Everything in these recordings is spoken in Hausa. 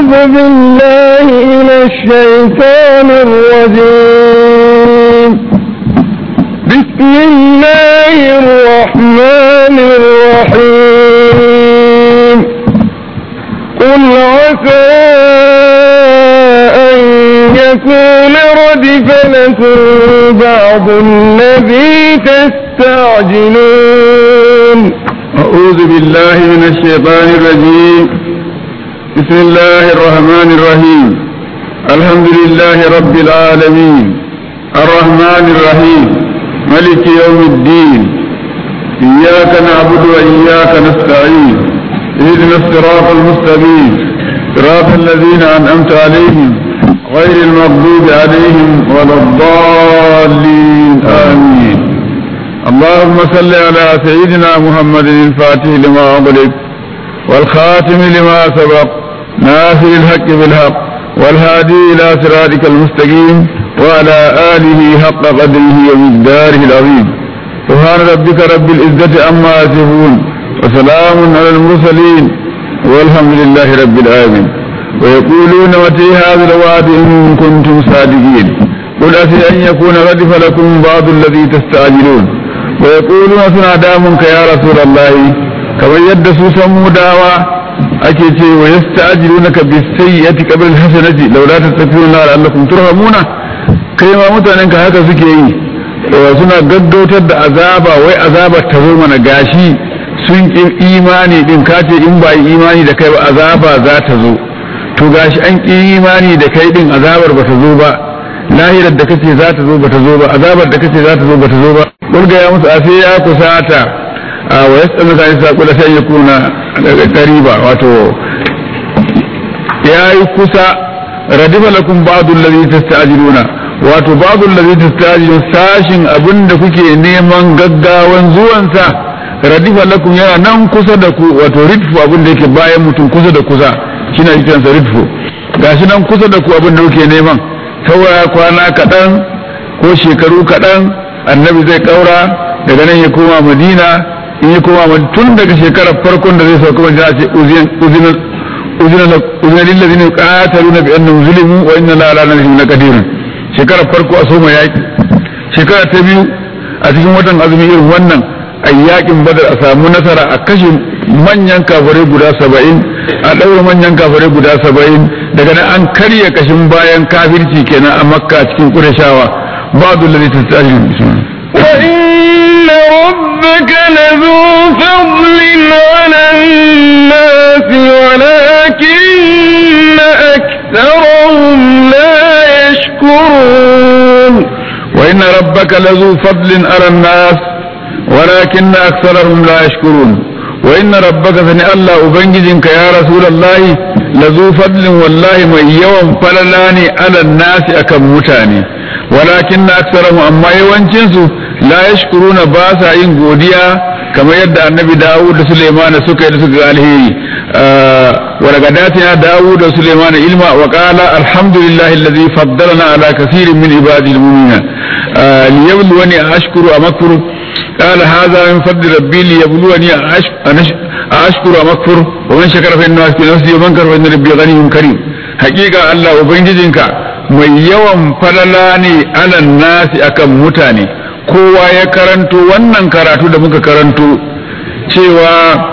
أعوذ بالله من الشيطان الرجيم بسم الله الرحمن الرحيم قل عسى أن يكون ردف لكم بعض الذي تستعجلون أعوذ بالله من الشيطان الرجيم بسم الله الرحمن الرحيم الحمد لله رب العالمين الرحمن الرحيم ملك يوم الدين إياك نعبد وإياك نستعين اهدنا الصراط المستقيم صراط الذين أنعمت عليهم غير المغضوب عليهم ولا الضالين آمين اللهم صل على سيدنا محمد الفاتح لما أغلق والخاتم لما سبق ناصر الحق بالحق والهادي إلى صراطك المستقيم وعلى آله حق قدره ومقداره العظيم سبحان ربك رب العزة عما يصفون وسلام على المرسلين والحمد لله رب العالمين ويقولون متى هذا الوعد إن كنتم صادقين قل أسي أن يكون ردف لكم بعض الذي تستعجلون ويقولون سنا دامنك يا رسول الله كما يد سوسا مداوى ake ce wa yasta'jilunaka bis-sayyi'ati qabla al-hasanati laula tattaquna la'allakum turhamuna kai ma mutanen ka haka suke yi suna gaggautar da azaba wai azaba ta zo mana gashi sun ki imani din kace in ba imani da kai ba azaba za ta zo to gashi an ki imani da kai din azabar ba ta zo ba lahirar da kace za ta zo ba ta zo ba azabar da kace za ta zo ba ta zo ba kulga ya musu afi ya kusata wa yasalu ka isa kula sai yakuna daga qariba wato yayi kusa radifa lakum ba'd alladhi tasta'jiluna wato ba'd alladhi tasta'jilun sashin abinda kuke neman gaggawan zuwansa radifa lakum yana nan kusa da ku wato ridfu abinda yake bayan mutum kusa da kusa shine kiransa ridfu gashi nan kusa da ku abinda kuke neman saura kwana kaɗan ko shekaru kaɗan annabi zai ƙaura daga nan ya koma madina in ya koma tun daga shekarar farkon da zai sauka madina ce uzina lillazi ne qataluna bi annahum zulimu wa inna la ala nasihim laqadirun shekarar farko a soma yaki shekara ta biyu a cikin watan azumi irin wannan a yakin badar a samu nasara a kashe manyan kafirai guda saba'in a ɗaura manyan kafirai guda saba'in daga nan an karya kashin bayan kafirci kenan a makka cikin ƙurashawa ba'du ladhi tastajil bismillah وإن ربك لذو فضل على الناس ولكن أكثرهم لا يشكرون وإن ربك لذو فضل على الناس ولكن أكثرهم لا يشكرون وإن ربك فني الله أبنجدك يا رسول الله لذو فضل والله من يوم فللاني على الناس أكم متاني ولكن أكثرهم أما يوانشنسو لا يشكرون باسا إن قوديا كما يدعى النبي داود سليمان سكي سكي عليه آه ولقد آتنا داود وسليمان علما وقال الحمد لله الذي فضلنا على كثير من عباده المؤمنين آه ليبلوني أشكر أم أكفر قال هذا من فضل ربي ليبلوني أشكر أم أكفر ومن شكر فإنه أشكر نفسي ومن كفر فإن ربي غني كريم حقيقة الله وبنجدنك mai yawan falala ne alan nasi akan mutane kowa ya karanto wannan karatu da muka karanto cewa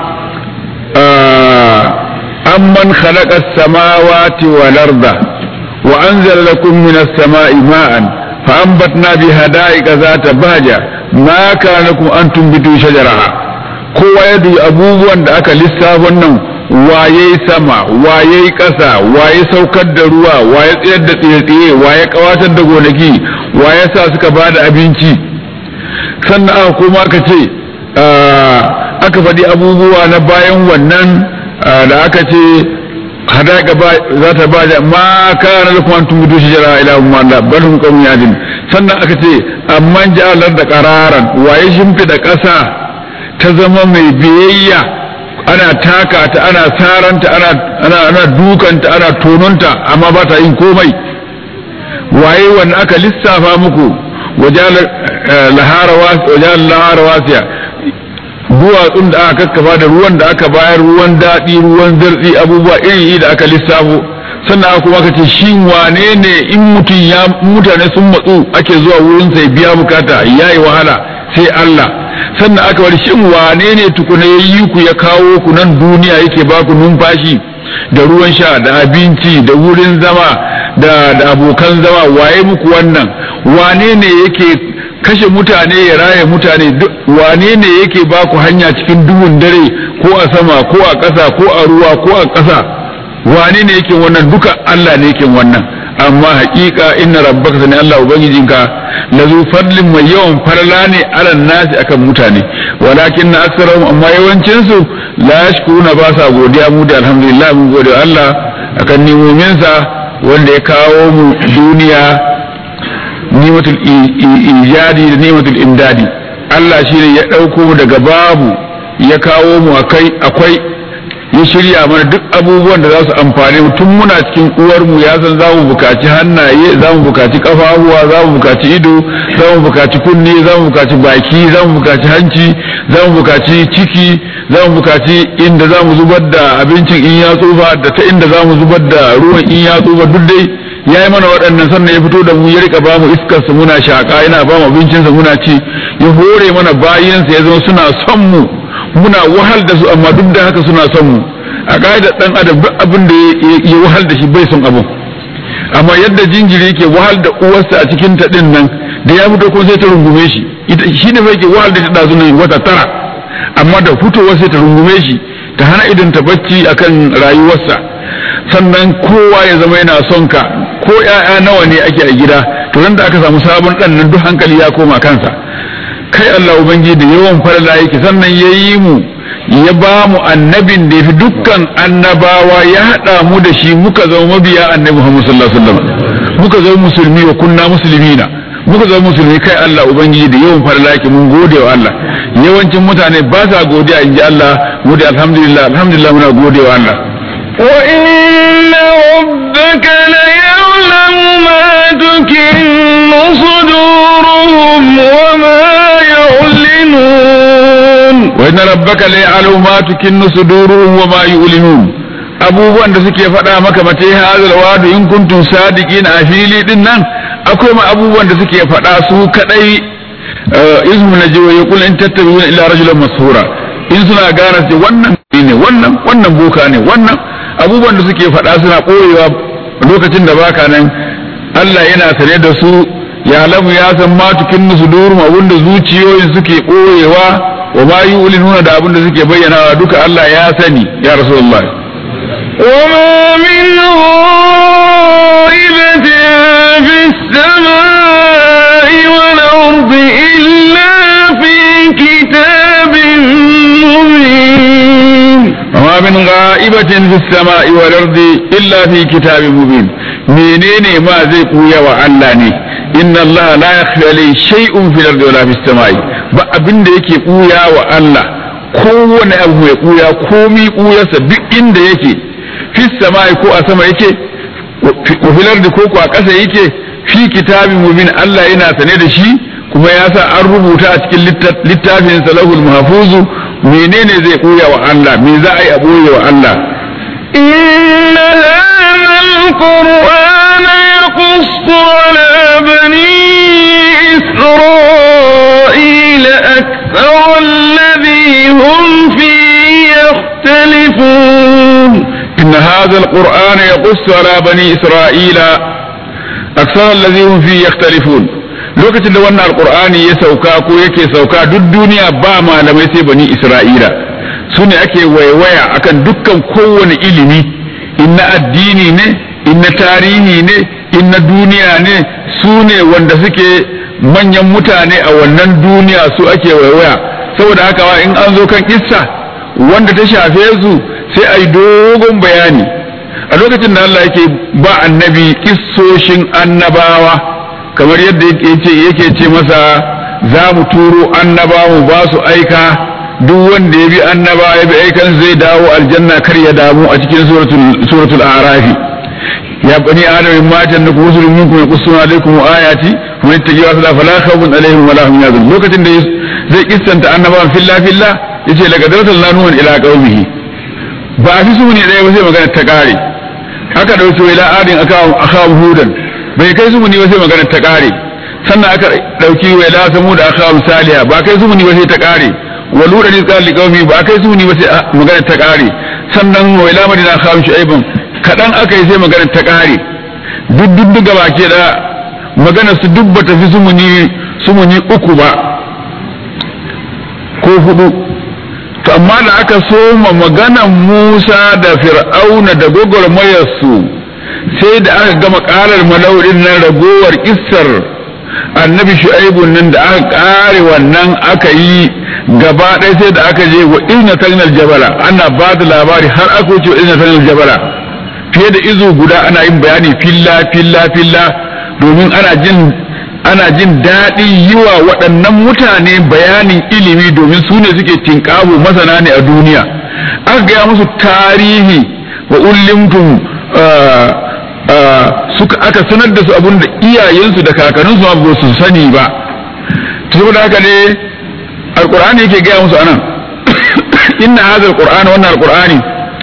amman khalaqa as-samawati wal arda wa anzala lakum minas sama'i ma'an fa anbatna bi hada'iqa zata baja ma kana lakum an tumbitu shajaraha kowa ya dubi abubuwan da aka lissafa nan waye sama waye ƙasa waye saukar da ruwa waye tsayar da tsaye-tsaye waye kawatar da gonaki waye sa suka ba da abinci sannan aka koma ka ce aka faɗi abubuwa na bayan wannan da aka ce hadaka za ta ba da ma kana da kuma tumutu shi jira ila umma da balhum qawm yadin sannan aka ce amman ja'alar da qararan waye shimfida ƙasa ta zama mai biyayya ana taka ta ana saranta ana ana ana dukanta ana tononta amma ba ta yin komai waye wanda aka lissafa muku wajal lahara wasiya duwatsun da aka kakkafa da ruwan da aka bayar ruwan daɗi ruwan zartsi abubuwa iri da aka lissafo sannan kuma ka ce shi wane ne in mutum ya mutane sun matsu ake zuwa wurin sai biya bukata yayi wahala sai Allah sannan aka wani shin wane ne tukuna ya yi ku ya kawo ku nan duniya yake ba ku numfashi da ruwan sha da abinci da wurin zama da, da abokan zama waye muku wannan wane ne yake kashe mutane ya raye mutane wane ne yake ba ku hanya cikin duhun dare ko a sama ko a ƙasa ko a ruwa ko a ƙasa wane ne yake wannan duka Allah ne yake wannan amma haƙiƙa inna rabbaka sani Allah ubangijinka la zu fadlin mai yawan farla ne ala nasi akan mutane walakin na aksarahum amma yawancin su la yashkuruna ba sa godiya mu da alhamdulillah mun gode Allah akan nimominsa wanda ya kawo mu duniya nimatul ijadi da nimatul imdadi Allah shine ya ɗauko mu daga babu ya kawo mu akai akwai ya shirya mana duk abubuwan da za su amfane mu tun muna cikin uwar mu ya san za mu bukaci hannaye za mu bukaci kafafuwa za mu bukaci ido za mu bukaci kunne za mu bukaci baki za mu bukaci hanci za mu bukaci ciki za mu bukaci inda za mu zubar da abincin in ya tsufa da ta inda za mu zubar da ruwan in ya tsufa duk dai ya yi mana waɗannan sannan ya fito da mu ya rika ba mu iskarsa muna shaƙa yana ba mu abincinsa muna ci ya hore mana bayansa ya zama suna son mu muna wahal da su amma duk da haka suna son mu a ƙa'idar ɗan adam duk abin da ya wahal da shi bai son abin amma yadda jinjiri ke wahal da uwarsa a cikin ta ɗin nan da ya fito kuma sai ta rungume shi ita shi ne fa yake wahal da ta ɗazu nan wata tara amma da fitowar sai ta rungume shi ta hana idan ta bacci akan rayuwarsa sannan kowa ya zama yana son ka ko ƴaƴa nawa ne ake a gida to nan da aka samu sabon ɗan nan duk hankali ya koma kansa kai Allah Ubangiji da yawan farla yake sannan ya yi mu ya ba mu annabin da ya fi dukkan annabawa ya haɗa mu da shi muka zama mabiya annabi Muhammad sallallahu alaihi wasallam muka zama musulmi wa kunna muslimina muka zama musulmi kai Allah Ubangiji da yawan farla yake mun gode wa Allah yawancin mutane ba sa godiya in ji Allah mu da alhamdulillah alhamdulillah muna gode wa Allah وإن ربك ليعلم ما تكن صدورهم وما يعلنون وإن ربك ليعلم ما تكن صدورهم وما يعلنون abubuwan da suke faɗa maka mace hazal wadu in kuntum sadiqin a fili din nan akwai ma abubuwan da suke faɗa su kadai ismu na jiwa ya kula in tattabi'una illa rajulan masura in suna gane ce wannan ne wannan wannan boka ne wannan abubuwan da suke faɗa suna ɓoyewa lokacin da baka nan Allah yana sane da su ya lamu ya san matukin musu durum abinda zuciyoyin suke ɓoyewa wa ma yi nuna da abinda suke bayyanawa duka Allah ya sani ya rasulullah وما من غائبة في السماء والأرض إلا في كتاب مبين وما من غائبة في السماء والأرض إلا في كتاب مبين menene ma zai kuya wa Allah ne inna Allah la yakhfa alayhi shay'un fil ardi wala fis samai ba abin da yake kuya wa Allah kowane abu mai kuya komi kuyarsa duk inda yake fis samai ko a sama yake fil ardi ko ko a ƙasa yake fi kitabin mubin Allah yana sane da shi kuma ya sa an rubuta a cikin littafin salahul mahfuzu menene zai kuya wa Allah me za a yi a boye wa Allah إن هذا القرآن يقص على بني إسرائيل أكثر الذي هم فيه يختلفون إن هذا القرآن يقص على بني إسرائيل أكثر الذي هم فيه يختلفون lokacin da wannan alkur'ani ya sauka ko yake sauka duk duniya ba malamai sai bani isra'ila su ne ake waiwaya akan dukkan kowane ilimi in na addini ne in na tarihi ne in na duniya ne su ne wanda suke manyan mutane a wannan duniya su ake waiwaya saboda haka in an zo kan kissa wanda ta shafe su sai a yi dogon bayani a lokacin da Allah yake ba annabi kissoshin annabawa kamar yadda yake ce masa za mu turo annabawa ba su aika duk wanda ya bi annaba ya bi aikan zai dawo aljanna kar ya damu a cikin suratul arafi ya bani adam in matan da rusulun minkum yaqussuna alaykum ayati wa yattaqi wa la fala khawfun alaihim wa la hum yahzanun lokacin da zai kissanta annabawan filla filla yace laqad arsalna nuhan ila qaumihi ba a fi su ne ɗaya ba sai magana ta ƙare aka dauki ila adin aka aka hudan bai kai zumuni ba sai magana ta kare sannan aka dauki ila samu da aka saliha ba kai zumuni ba sai ta kare wa lura ni qala liqaumi ba kai zumuni ba sai magana ta kare sannan wa ila madina aka shu'aibun kadan aka yi sai magana ta kare duk duk duk gaba ke da magana su duk bata fi sumuni sumuni uku ba ko hudu to amma da aka soma maganan Musa da Fir'auna da gwagwarmayarsu sai da aka gama karar malaurin nan ragowar kissar annabi shu'aibu nan da aka kare wannan aka yi gaba ɗaya sai da aka je wa inna tagnal jabala ana ba da labari har aka wuce wa inna tagnal jabala fiye da izu guda ana yin bayani filla filla filla domin ana jin ana jin daɗi yi wa waɗannan mutane bayanin ilimi domin su ne suke tinƙahu masana ne a duniya aka gaya musu tarihi wa ullimtum suka aka sanar da su abin da iyayensu da kakanninsu ma ba su sani ba saboda haka ne alqur'ani yake gaya musu anan inna hadha alqur'ana wannan alqur'ani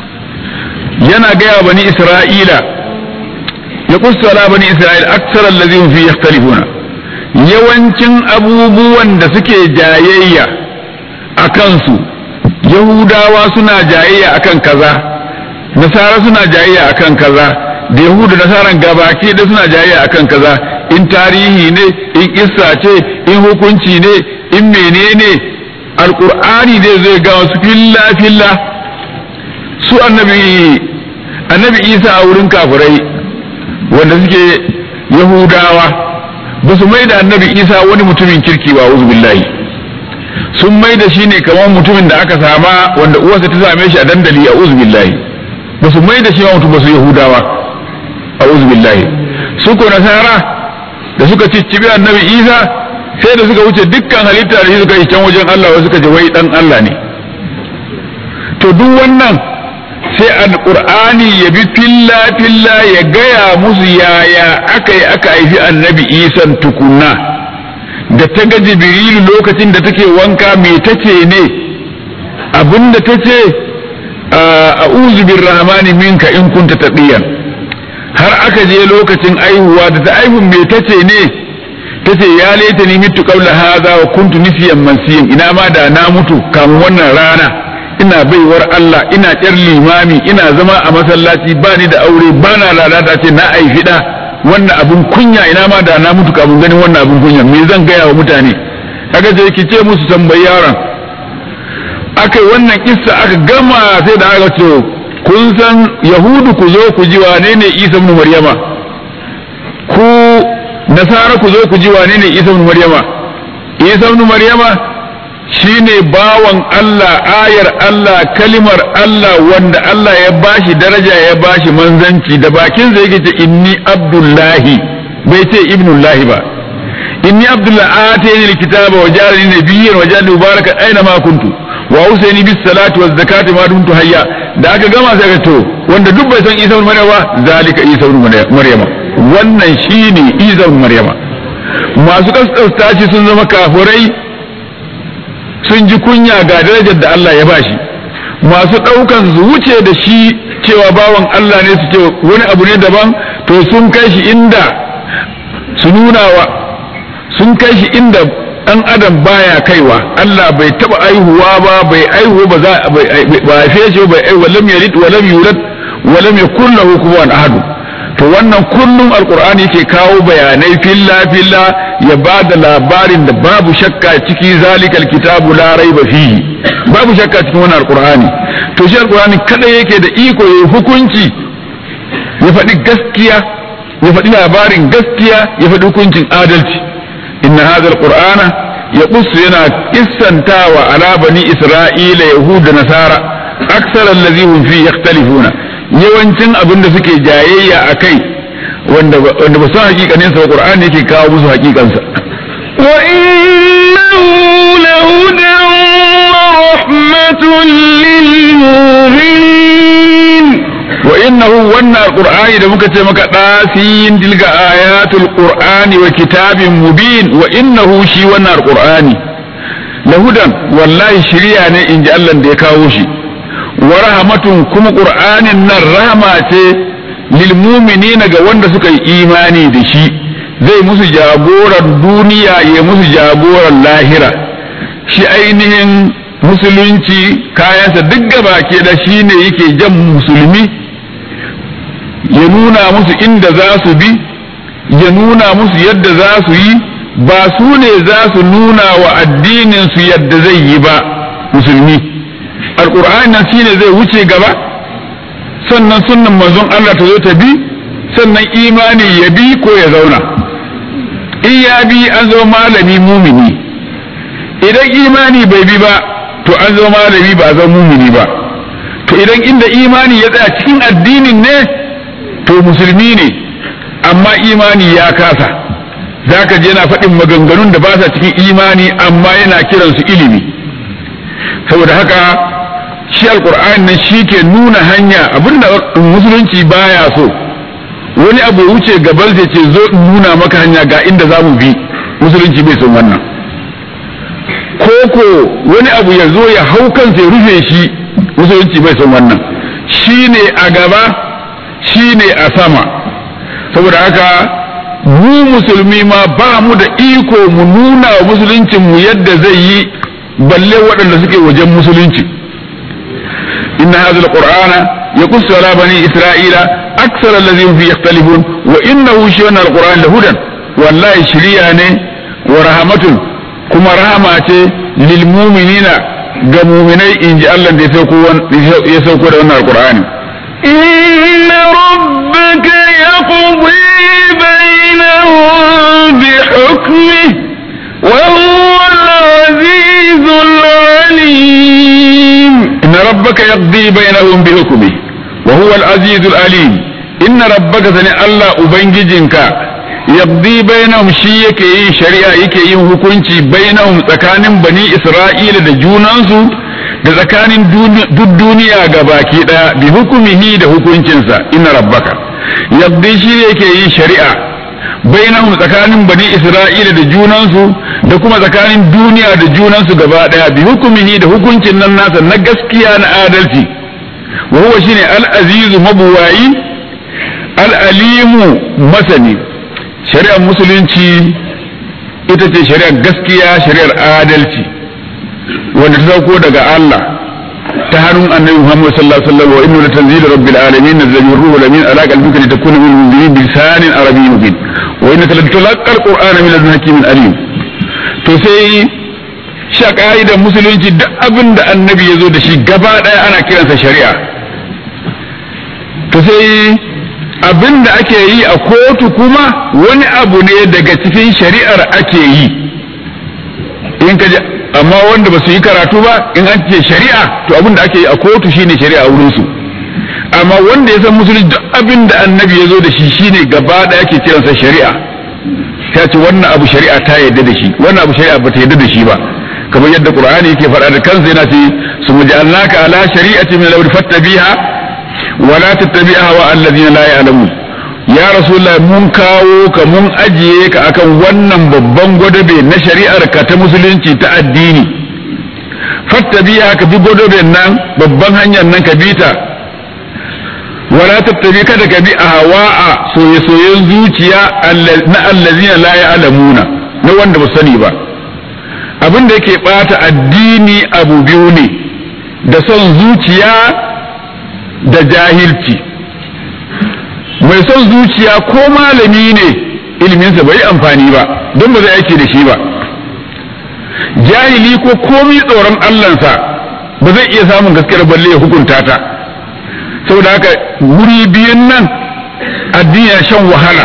yana gaya bani isra'ila ya kusa ala bani isra'ila aksar allazi fi yakhtalifuna yawancin abubuwan da suke jayayya a kansu yahudawa suna jayayya akan kaza nasara suna jayayya akan kaza da yahudu nasaran gabaki da suna jayayya akan kaza in tarihi ne in kissa ce in hukunci ne in menene alqur'ani ne zai ga wasu filla filla su annabi annabi isa a wurin kafirai wanda suke yahudawa ba su mai da annabi isa wani mutumin kirki ba uzu billahi sun mai da shi ne kamar mutumin da aka sama wanda uwarsa ta same shi a dandali a uzu billahi ba su mai da shi mutum ba su yahudawa a uzu billahi su ko nasara da suka ciccibi annabi isa sai da suka wuce dukkan halitta da shi suka yi can wajen allah wa suka je wai dan allah ne to duk wannan sai alqur'ani ya bi filla filla ya gaya musu yaya aka yi aka haifi annabi isan tukunna da ta ga jibrilu lokacin da take wanka me tace ne abinda tace a'udhu birrahmani minka in kunta taqiyan har aka je lokacin aihuwa da ta aihu me tace ne tace ya laita ni mitu qabla hadha wa kuntu nisiyan mansiyan ina ma da na mutu kamun wannan rana ina baiwar Allah ina ƙyar limami ina zama a masallaci ba ni da aure ba na lalata ce na aifi da wannan abun kunya ina ma da na mutu kafin ganin wannan abun kunya me zan gaya wa mutane aka je ki ce musu tambayi yaron aka wannan kissa aka gama sai da aka ce kun san yahudu ku zo ku ji wane ne isa ibn maryama ku nasara ku zo ku ji wane ne isa ibn maryama isa ibn maryama shine bawan Allah ayar Allah kalimar Allah wanda Allah ya bashi daraja ya bashi manzanci da bakin sa yake ce inni abdullahi bai ce ibnullahi ba inni abdullahi atayni alkitaba wa jarani nabiyyan wa ja'alni mubarakan aina ma kuntu wa usaini bis salati waz zakati ma dumtu hayya da aka gama sai ka to wanda duk bai san Isa ibn Maryama zalika Isa ibn Maryama wannan shine Isa ibn Maryama masu kaskasta shi sun zama kafurai sun ji kunya ga darajar da Allah ya bashi masu ɗaukan su wuce da shi cewa bawan Allah ne su ce wani abu ne daban to sun kai shi inda su nuna wa sun kai shi inda ɗan adam baya kaiwa Allah bai taɓa aihuwa ba bai aihu ba za ba haife shi bai aihu walam yalid walam yulad walam yakul lahu kufuwan ahad to wannan kullum alqur'ani yake kawo bayanai filla filla ya ba da labarin da babu shakka ciki zalikal kitabu la raiba fihi babu shakka cikin wannan alqur'ani to shi alqur'ani kada yake da iko yayi hukunci ya faɗi gaskiya ya faɗi labarin gaskiya ya faɗi hukuncin adalci inna hadha alqur'ana yaqussu yana kissantawa ala bani isra'ila yahud da nasara aksar allazi hum fi yakhtalifuna yawancin abin da suke jayayya akai wanda wanda ba san hakikanin sa qur'ani yake kawo musu hakikansa wa innahu lahudan wa rahmatun lil mu'minin wa innahu wannan alqur'ani da muka ce maka dasin tilga ayatul qur'ani wa kitabin mubin wa innahu shi wannan alqur'ani lahudan wallahi shiriya ne inji Allah da ya kawo shi wa rahmatun kuma qur'anin nan rahama ce lil mu'minina ga wanda suka yi imani da shi zai musu jagoran duniya ya musu jagoran lahira shi ainihin musulunci kayansa duk gaba ke da shi ne yake jan musulmi ya nuna musu inda za su bi ya nuna musu yadda za su yi ba su ne za su nuna wa addinin su yadda zai yi ba musulmi alƙur'ani nan shine zai wuce gaba sannan sunnan manzon Allah ta zo ta bi sannan imani ya bi ko ya zauna in ya bi an zama malami mumini idan imani bai bi ba to an zama malami ba a zama mumini ba to idan inda imani ya tsaya cikin addinin ne to musulmi ne amma imani ya kasa za ka je yana faɗin maganganun da ba sa cikin imani amma yana kiransu ilimi saboda haka shi alkur'ani nan shi ke nuna hanya abinda musulunci baya so wani abu ya wuce gaban sai ce zo in nuna maka hanya ga inda za mu bi musulunci bai son wannan koko wani abu ya zo ya hau kansa ya rufe shi musulunci bai son wannan shi ne a gaba shi ne a sama saboda haka mu musulmi ma ba mu da iko mu nuna wa musuluncin mu yadda zai yi balle waɗanda suke wajen musulunci inna hadha alqur'ana yaqussu ala bani isra'ila aksar allazina fi yakhtalifun wa innahu shay'un alqur'an lahudan wallahi shiriya ne wa rahmatun kuma rahama ce lil mu'minina ga mu'minai inji Allah da ya sauko ya sauko da wannan alqur'ani إن ربك يقضي بينهم بحكمه وهو العزيز العليم إن ربك يقضي بينهم بحكمه وهو العزيز العليم إن ربك سني الله أبنججنك يقضي بينهم شي yake yin shari'a yake yin hukunci bainahum tsakanin bani Isra'ila da junansu da tsakanin duk duniya ga baki daya bi hukumihi da hukuncinsa inna rabbaka yaqdi shi yake yin shari'a bainahum tsakanin bani Isra'ila da junansu da kuma tsakanin duniya da junansu gaba daya bi hukumihi da hukuncin nan nasa na gaskiya na adalci wa huwa shine al-azizu mabuwayi al-alimu masani shari'ar musulunci ita ce shari'ar gaskiya shari'ar adalci wanda ta sauko daga Allah ta hannun annabi Muhammad sallallahu alaihi wasallam wa inna latanzilu rabbil alamin nazzala ruhu lamin ala qalbika litakuna min al-munzirin bi lisanin arabiyyin mubin wa innaka latulqa al-qur'ana min ladun hakimin alim to sai sha ka'idar musulunci duk abin da annabi ya zo da shi gaba ɗaya ana kiransa shari'a to sai abin da ake yi a kotu kuma wani abu ne daga cikin shari'ar ake yi in ka amma wanda ba su yi karatu ba in an ce shari'a to abin da ake yi a kotu shine shari'a wurin su amma wanda ya san musulunci duk abin da annabi ya zo da shi shine gaba ɗaya ake kiransa shari'a ta ce wannan abu shari'a ta yadda da shi wannan abu shari'a ba ta yadda da shi ba kamar yadda qur'ani yake faɗa da kansa yana ce su mujallaka ala shari'ati min al fattabiha wa la tattabi'ha wa alladhina la ya'lamun ya rasulullah mun kawo ka mun ajiye ka akan wannan babban gwadabe na shari'ar ka ta musulunci ta addini fattabiha ka bi gwadaben nan babban hanyar nan ka bi ta wala tattabi kada ka bi ahwa'a soye-soyen zuciya na allazina la ya'lamuna na wanda ba sani ba abin da yake bata addini abu biyu ne da son zuciya da jahilci mai son zuciya ko malami ne iliminsa bai amfani ba don ba zai aiki da shi ba jahili ko komi tsoron allansa ba zai iya samun gaskiyar balle ya hukunta ta saboda haka wuri biyun nan addini ya shan wahala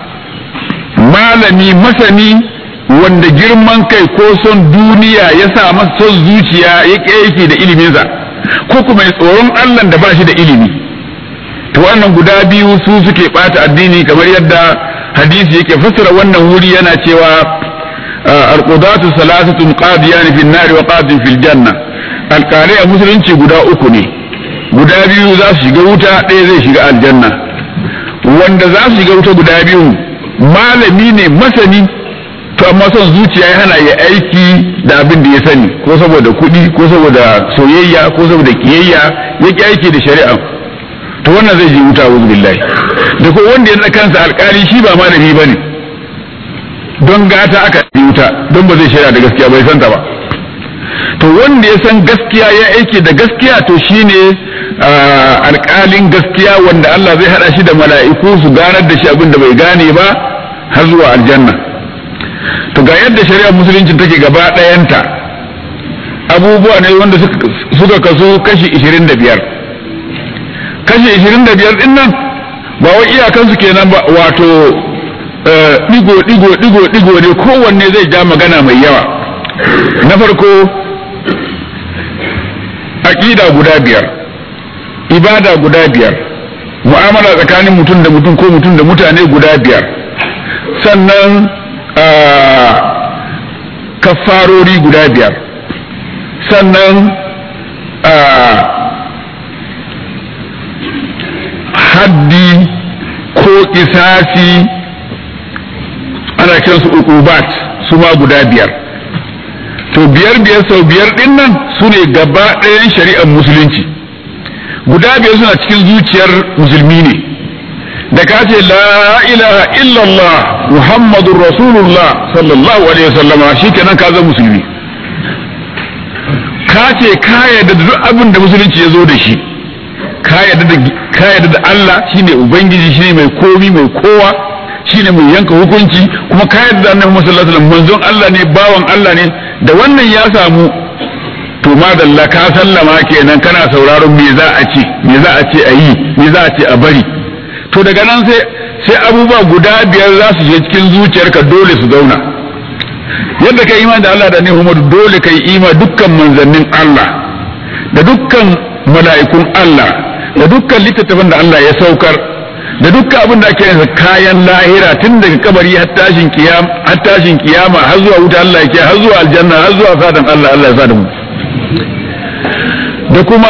malami masani wanda girman kai ko son duniya ya sa masa son zuciya ya yake da iliminsa ko kuma tsoron Allah da ba shi da ilimi to wannan guda biyu su suke bata addini kamar yadda hadisi yake fassara wannan wuri yana cewa alqudatu salasatun qadiyan fi an-nar wa qadin fil janna alqalai a musulunci guda uku ne guda biyu za su shiga wuta ɗaya zai shiga aljanna wanda za su shiga wuta guda biyu malami ne masani to amma son zuciya ya hana ya aiki da abin da ya sani ko saboda kuɗi ko saboda soyayya ko saboda kiyayya ya ki aiki da shari'a to wannan zai je wuta wuzu billahi da ko wanda ya kansa alkali shi ba malami ba ne don gata aka wuta don ba zai shaida da gaskiya bai santa ba to wanda ya san gaskiya ya aiki da gaskiya to shine alkalin gaskiya wanda Allah zai hada shi da mala'iku su ganar da shi abin da bai gane ba har zuwa aljanna to ga yadda shari'ar musulunci take gaba ɗayanta abubuwa ne wanda suka kaso kashi 25 kashi 25 din nan ba wai iyakansu kenan ba wato digo digo digo digo ne kowanne zai ja magana mai yawa na farko aƙida guda biyar ibada guda biyar mu'amala tsakanin mutum da mutum ko mutum da mutane guda biyar sannan kafarori guda biyar sannan haddi ko kisasi ana kiransu ukubat su ma guda biyar to biyar biyar sau biyar din nan su ne gaba ɗayan shari'ar musulunci guda biyar suna cikin zuciyar musulmi ne da ka ce la ilaha illallah muhammadun rasulullah sallallahu alaihi wasallama shi kenan ka zama musulmi ka ce ka yarda da duk abin da musulunci ya zo da shi ka yarda da Allah shine ubangiji shine mai komi mai kowa shine mai yanka hukunci kuma ka yarda da annabi sallallahu alaihi wasallam manzon Allah ne bawan Allah ne da wannan ya samu to madalla ka sallama kenan kana sauraron me za a ce me za a ce a yi me za a ce a bari to daga nan sai sai abubuwa guda biyar za su je cikin zuciyarka dole su zauna yadda ka imani da Allah da ne Muhammadu dole ka yi ima dukkan manzannin Allah da dukkan mala'ikun Allah da dukkan littattafan da Allah ya saukar da dukkan abin da ake yansa kayan lahira tun daga kabari har tashin kiyama har tashin kiyama har zuwa wuta Allah yake har zuwa aljanna har zuwa fadan Allah Allah ya sada mu da kuma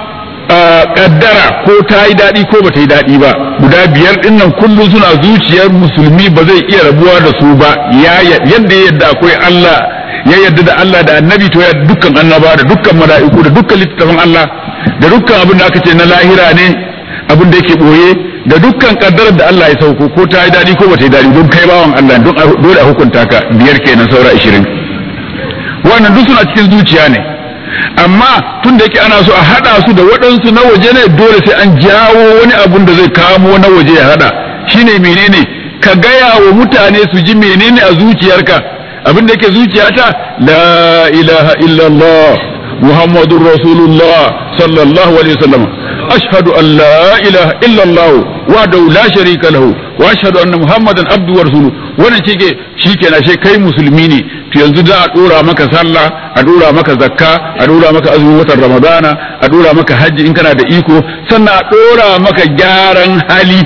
kaddara ko ta yi daɗi ko ba ta yi daɗi ba guda biyar ɗin nan kullum suna zuciyar musulmi ba zai iya rabuwa da su ba yadda ya yadda akwai Allah ya yadda da Allah da annabi to ya dukkan annaba da dukkan mala'iku da dukkan littattafan Allah da dukkan abin da aka ce na lahira ne abin da yake boye da dukkan kaddarar da Allah ya sauko ko ta yi daɗi ko ba ta yi daɗi don kai bawan Allah don dole a hukunta ka biyar kenan saura ashirin wannan duk suna cikin zuciya ne amma tun da yake ana so a haɗa su da waɗansu na waje ne dole sai an jawo wani abun da zai kamo na waje ya haɗa shine menene ka gaya wa mutane su ji menene a zuciyarka abin da yake zuciyata la ilaha illallah muhammadur rasulullah sallallahu alaihi wasallam ashhadu an la ilaha illallah wahdahu la sharika lahu wa ashhadu anna muhammadan abdu wa rasuluhu wannan shike shikenan she kai musulmi ne to yanzu za a dora maka sallah a dora maka zakka a dora maka azumin watan ramadana a dora maka hajji in kana da iko sannan a dora maka gyaran hali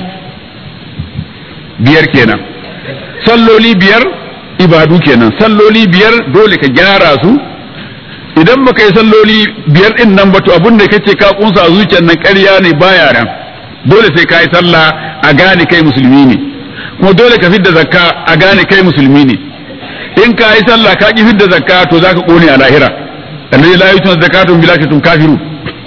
biyar kenan salloli biyar ibadu kenan salloli biyar dole ka gyara su idan baka yi salloli biyar din nan ba to abin da kace ka kunsa a zuciyar nan ƙarya ne baya nan dole sai ka yi sallah a gane kai musulmi ne kuma dole ka fidda zakka a gane kai musulmi ne in ka yi sallah ka ki fidda zakka to zaka kone a lahira annabi la yutun zakatun bila katum kafiru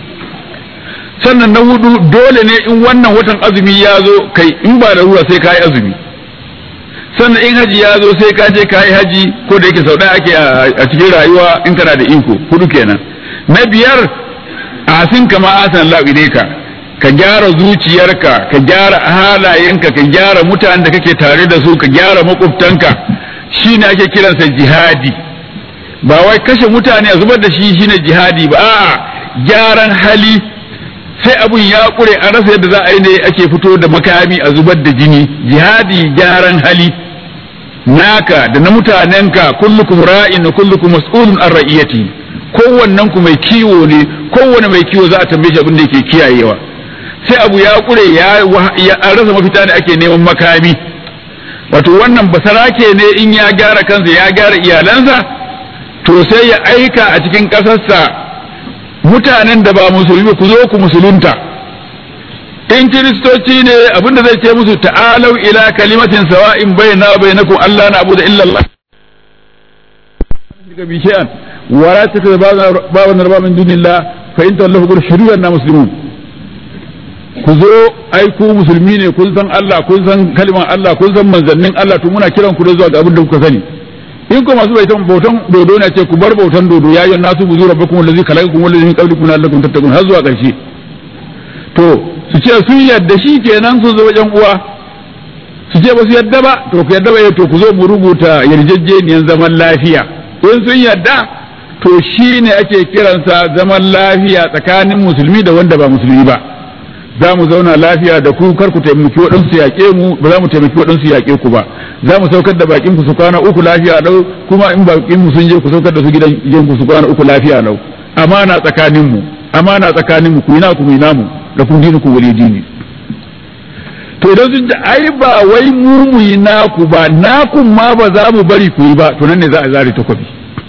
sannan na hudu dole ne in wannan watan azumi ya zo kai in ba da ruwa sai ka yi azumi sannan in haji ya zo sai ka je ka yi haji ko da yake sau ɗaya ake a cikin rayuwa in kana da iko hudu kenan na biyar asin kama asan Allah ka ka gyara zuciyarka ka gyara halayenka ka gyara mutanen da kake tare da su ka gyara makwabtanka shine ake kiransa jihadi ba wai kashe mutane a zubar da shi shine jihadi ba a'a gyaran hali sai abun ya kure a rasa yadda za a yi ne ake fito da makami a zubar da jini jihadi gyaran hali naka da na mutanenka kullukum ra'in wa kullukum mas'ulun an ra'iyati kowannen ku mai kiwo ne kowanne mai kiwo za a tambaye shi abin da yake kiyayewa sai abu ya kure ya an rasa mafita ne ake neman makami wato wannan basarake ne in ya gyara kansa ya gyara iyalansa to sai ya aika a cikin ƙasarsa mutanen da ba musulmi ku zo ku musulunta in kiristoci ne abinda zai ce musu ta'alau ila kalimatin sawa'in bayna wa bainakum Allah na abu da illa Allah bi shay'an wa la tattakhidhu ba'dan rabban min dunillah fa in tawallahu qul shuruyan na muslimun ku zo ai ku musulmi ne kun san Allah kun san kalmar Allah kun san manzannin Allah to muna kiran ku da zuwa ga abin da kuka sani in ko masu bautan bautan dodo ne ce ku bar bautan dodo ya yi nasu buzu rabbakum allazi khalaqakum wallazi min qablikum la'allakum tattaqun har zuwa ƙarshe to su ce sun yadda shi kenan sun zo wajen uwa su ce ba su yadda ba to ku yadda ba to ku zo mu rubuta yarjejeniyar zaman lafiya in sun yadda to shi ne ake kiransa zaman lafiya tsakanin musulmi da wanda ba musulmi ba za mu zauna lafiya da ku kar ku taimaki waɗansu yaƙe mu ba za mu taimaki waɗansu yaƙe ku ba za mu saukar da bakin ku su kwana uku lafiya lau kuma in bakin mu sun je ku saukar da su gidan gidan ku su kwana uku lafiya lau amana tsakanin mu amana tsakanin mu ku ina ku ina mu da kun dini ku wali dini to idan sun ce ai ba wai murmuyi naku ba naku ma ba za mu bari ku yi ba to nan ne za a zare takobi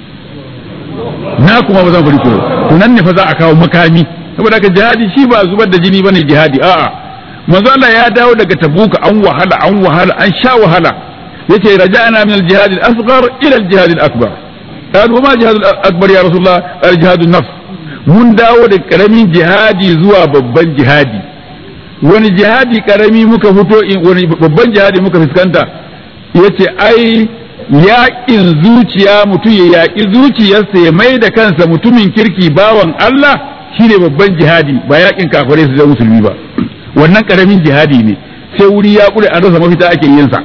naku ma ba za mu bari ku yi to nan ne fa za a kawo makami saboda haka jihadi shi ba zubar da jini bane jihadi a'a manzo Allah ya dawo daga tabuka an wahala an wahala an sha wahala yace raja'na min al-jihad al-asghar ila al-jihad al-akbar qalu ma jihad al-akbar ya rasulullah al-jihad an-nafs mun dawo da karamin jihadi zuwa babban jihadi wani jihadi karami muka fito wani babban jihadi muka fuskanta yace ai yaƙin zuciya mutum ya yaƙi zuciyarsa ya mai da kansa mutumin kirki bawan Allah shine babban jihadi ba yaƙin kafirai su zama musulmi ba wannan karamin jihadi ne sai wuri ya kure an rasa mafita ake yin sa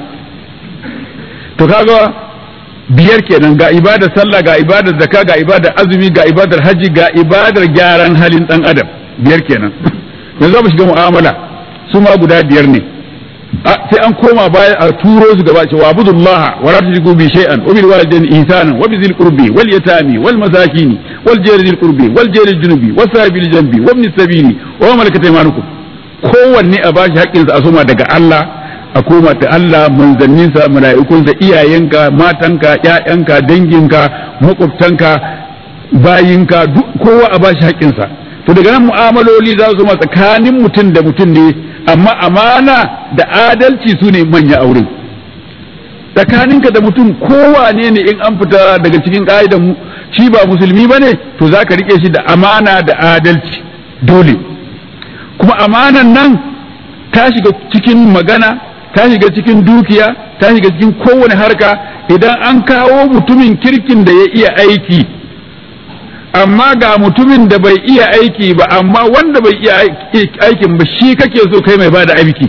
to kaga biyar kenan ga ibadar sallah ga ibadar zakka ga ibadar azumi ga ibadar haji ga ibadar gyaran halin dan adam biyar kenan yanzu mu shiga mu'amala su ma guda biyar ne sai an koma baya a turo su gaba cewa abudullah wa la tushriku bi shay'an wa bil walidayni ihsanan wa bizil qurbi wal yatami wal masakin wal jari dhil qurbi wal jari junubi was sabil janbi wa ibn sabili wa malakat aymanukum kowanne a bashi haƙƙinsa a soma daga Allah a koma ta Allah manzanninsa mala'ikunsa iyayenka matanka ƴaƴanka danginka makwabtanka bayinka duk kowa a bashi haƙƙinsa to daga nan mu'amaloli za su zama tsakanin mutum da mutum ne amma amana da adalci su ne manya aure tsakaninka da mutum kowane ne in an fita daga cikin ƙa'idan shi ba musulmi ba ne to za ka riƙe shi da amana da adalci dole kuma amanan nan ta shiga cikin magana ta shiga cikin dukiya ta shiga cikin kowane harka idan an kawo mutumin kirkin da ya iya aiki amma ga mutumin da bai iya aiki ba amma wanda bai iya aikin ba shi kake so kai mai bada aiki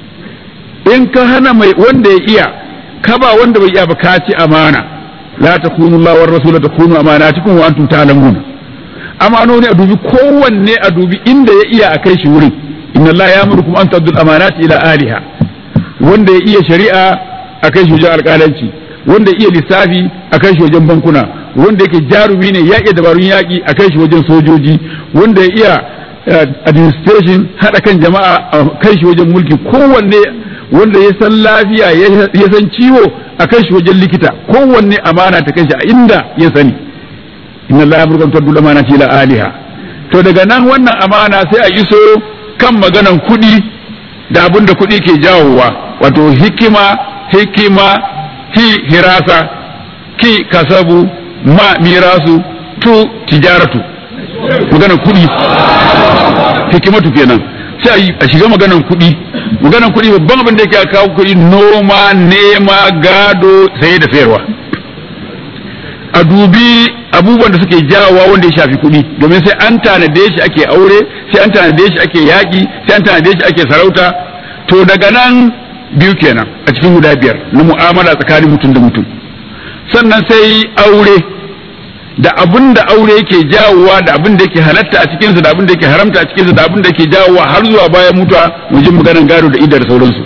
in ka hana mai wanda ya iya ka ba wanda bai iya ba ka ci amana la takunu Allah war rasul takunu amanatikum wa antum ta'lamun amanoni a dubi kowanne a dubi inda ya iya a kai shi wurin inna Allah ya amurkum an taddul amanati ila aliha wanda ya iya shari'a a kai shi wajen alƙalanci wanda ya iya lissafi a kai shi wajen bankuna wanda yake jarumi ne ya iya dabarun yaƙi a kai shi wajen sojoji wanda ya iya administration haɗa kan jama'a a kai shi wajen mulki kowanne wanda ya san lafiya ya san ciwo a kai shi wajen likita kowanne amana ta kai shi a inda ya sani inna Allah ya burkan taddul amanati ila aliha to daga nan wannan amana sai a iso kan maganan kuɗi da abin da kuɗi ke jawowa wato hikima hikima hi hirasa ki kasabu ma mirasu tu tijaratu maganan kuɗi hikimatu kenan sai a shiga maganan kuɗi maganan kuɗi babban abin da yake kawo kuɗi noma nema gado saye da sayarwa a dubi abubuwan da suke jawowa wanda ya shafi kuɗi domin sai an tanade shi ake aure sai an tanade shi ake yaƙi sai an tanade shi ake sarauta to daga nan biyu kenan a cikin guda biyar na mu'amala tsakanin mutum da mutum sannan sai aure da abin da aure yake jawowa da abin da yake halatta a cikinsa da abin da yake haramta a cikinsa da abin da yake jawowa har zuwa bayan mutuwa mu ji maganar gado da idar sauransu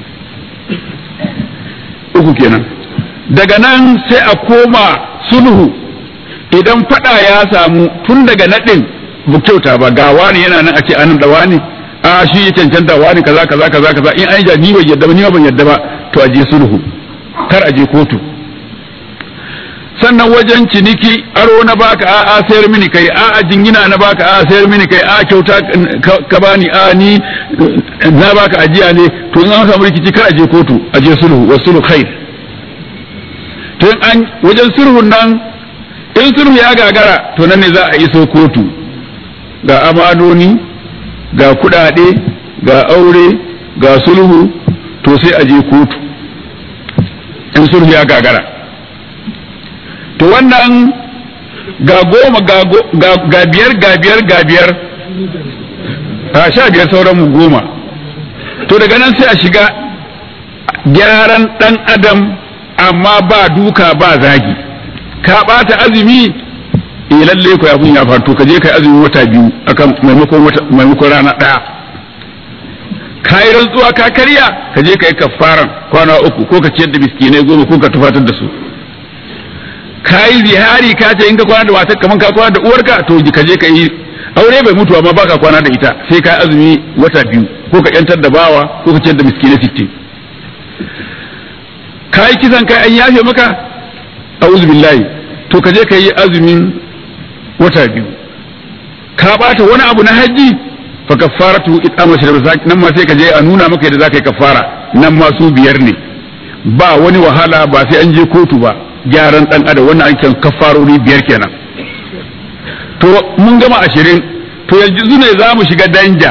uku kenan daga nan sai a koma sulhu idan fada ya samu tun daga naɗin bu kyauta ba ga wani yana nan a ce anan da wani a shi ya cancanta wani kaza kaza kaza kaza in an ja ni ban yadda ba ni ban yadda ba to a je sulhu kar a je kotu sannan wajen ciniki aro na baka a a sayar mini kai a a jingina na baka a a sayar mini kai a kyauta ka bani a ni na baka ajiya ne to in an samu rikici kar a je kotu a je sulhu wa sulhu khair to in an wajen sulhun nan in sulhu ya gagara to nan ne za a iso kotu ga amanoni ga kudade ga aure ga sulhu to sai a je kotu in sulhu ya gagara to wannan ga goma ga biyar ga biyar ga biyar a sha biyar sauran mu goma to daga nan sai a shiga gyaran dan adam amma ba duka ba zagi ka bata azumi eh lalle ko abun ya faru to ka je kai azumi wata biyu akan maimakon wata maimakon rana daya ka yi rantsuwa ka karya ka je ka yi kafaran kwana uku ko ka ciyar da miskinai goma ko ka tufatar da su ka yi zihari ka ce in ka kwana da matar kaman ka kwana da uwarka to ka je ka yi aure bai mutu amma baka kwana da ita sai ka yi azumi wata biyu ko ka yantar da bawa ko ka ciyar da miskinai sittin ka yi kisan kai an yafe maka a'udhu billahi to ka je ka yi azumin wata biyu ka bata wani abu na haji fa kaffaratu it'amu shirk nan ma sai ka je a nuna maka yadda zaka yi kaffara nan ma su biyar ne ba wani wahala ba sai an je kotu ba gyaran dan adam wannan an kan kaffarori biyar kenan to mun gama ashirin to yanzu ne za mu shiga danja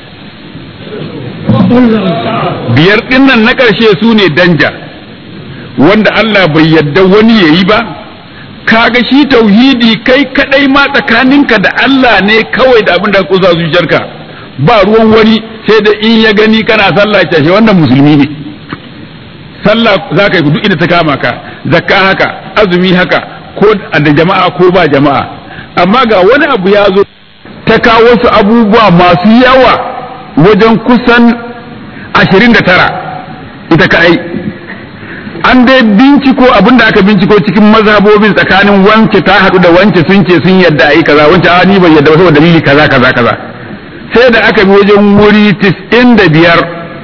biyar dinnan na ƙarshe su ne danja wanda Allah bai yadda wani yayi ba kaga shi tauhidi kai kadai ma tsakaninka da Allah ne kawai da abin da ka kusa zuciyarka ba ruwan wani sai da in ya gani kana sallah ya ce wannan musulmi ne sallah za ka yi duk inda ta kama ka zakka haka azumi haka ko da jama'a ko ba jama'a amma ga wani abu ya zo ta kawo wasu abubuwa masu yawa wajen kusan ashirin da tara ita kaɗai an dai binciko abin da aka binciko cikin mazhabobin tsakanin wance ta haɗu da wance sun ce sun yadda a yi kaza wance a ni ban yadda ba saboda dalili kaza kaza kaza sai da aka bi wajen wuri tis'in da biyar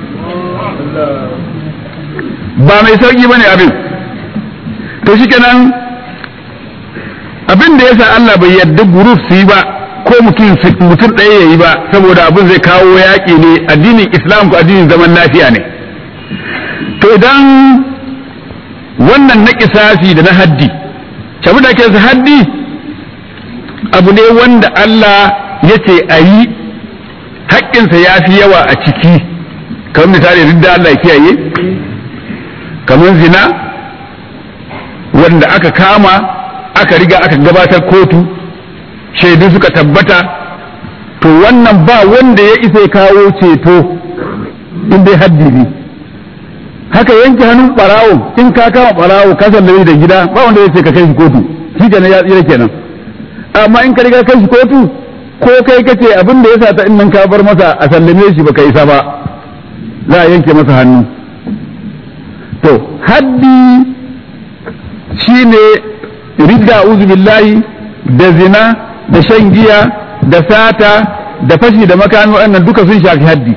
ba mai sauki bane abin to shikenan abin da yasa Allah bai yadda guruf su yi ba ko mutum mutum ɗaya ya yi ba saboda abin zai kawo yaƙi ne addinin islam ko addinin zaman lafiya ne to idan wannan na kisasi da na haddi shabu da ke haddi abu ne wanda Allah ya ce a yi haƙƙinsa ya fi yawa a ciki kamar misali duk da Allah ya kiyaye kamar zina wanda aka kama aka riga aka gabatar kotu shaidu suka tabbata to wannan ba wanda ya isa kawo ceto in dai haddi ne haka yanke hannun barawo in ka kama barawo ka sallame da gida ba wanda ya ce ka kai shi kotu shi kenan ya tsira kenan amma in ka riga kai shi kotu ko kai kace abin da ya sa ta in nan ka bar masa a sallame shi baka isa ba za a yanke masa hannu to haddi shine ridda uzu billahi da zina da shan giya da sata da fashi da makami waɗannan duka sun shafi haddi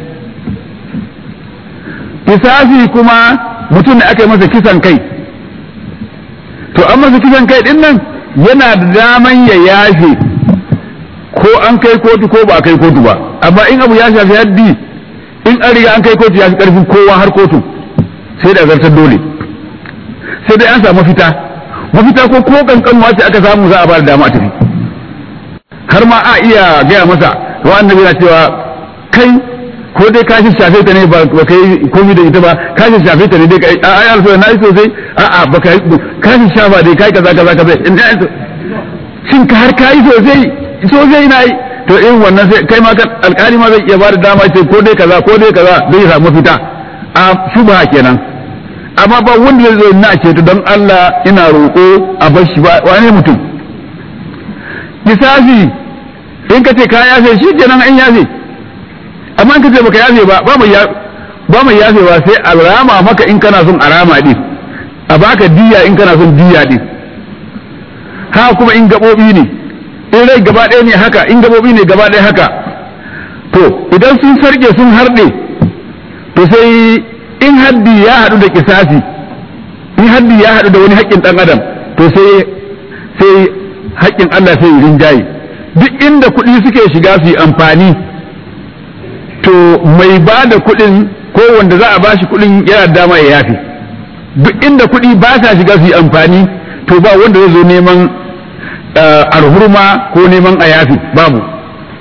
kisasi kuma mutum da aka yi masa kisan kai to an masa kisan kai din nan yana da daman ya yafe ko an kai kotu ko ba a kai kotu ba amma in abu ya shafi haddi in an riga an kai kotu ya fi karfin kowa har kotu sai da zartar dole sai dai an samu mafita mafita ko ko kankanuwa ce aka samu za a ba da dama a tafi har ma a iya gaya masa wa annabi yana cewa kai ko dai ka shafe ta ne ba kai komai da ita ba ka shafe ta ne dai kai a ya alfa na yi sosai a a ba kai ka shafa dai kai kaza kaza kaza in da shin ka har kai sosai sosai na yi to in wannan sai kai ma kan alƙali ma zai iya ba da dama ce ko dai kaza ko dai kaza zai samu fita a shubha kenan amma ba wanda zai zo na ce to don Allah ina roƙo a bar shi ba wane mutum kisasi in ka ce ka yafe shi kenan an yafe amma in ka ce baka yafe ba ba mai ba mai yafewa sai a rama maka in kana son a rama din a baka diya in kana son diya din ha kuma in gabobi ne in rai gaba ɗaya ne haka in gabobi ne gaba ɗaya haka to idan sun sarge sun harɗe to sai in haddi ya haɗu da kisasi in haddi ya haɗu da wani haƙƙin ɗan adam to sai sai haƙƙin Allah sai rinjaye duk inda kuɗi suke shiga su yi amfani to mai ba da kuɗin ko wanda za a ba shi kuɗin yana dama ya yafe duk inda kuɗi ba sa shiga su yi amfani to ba wanda zai zo neman alhurma ko neman a yafe babu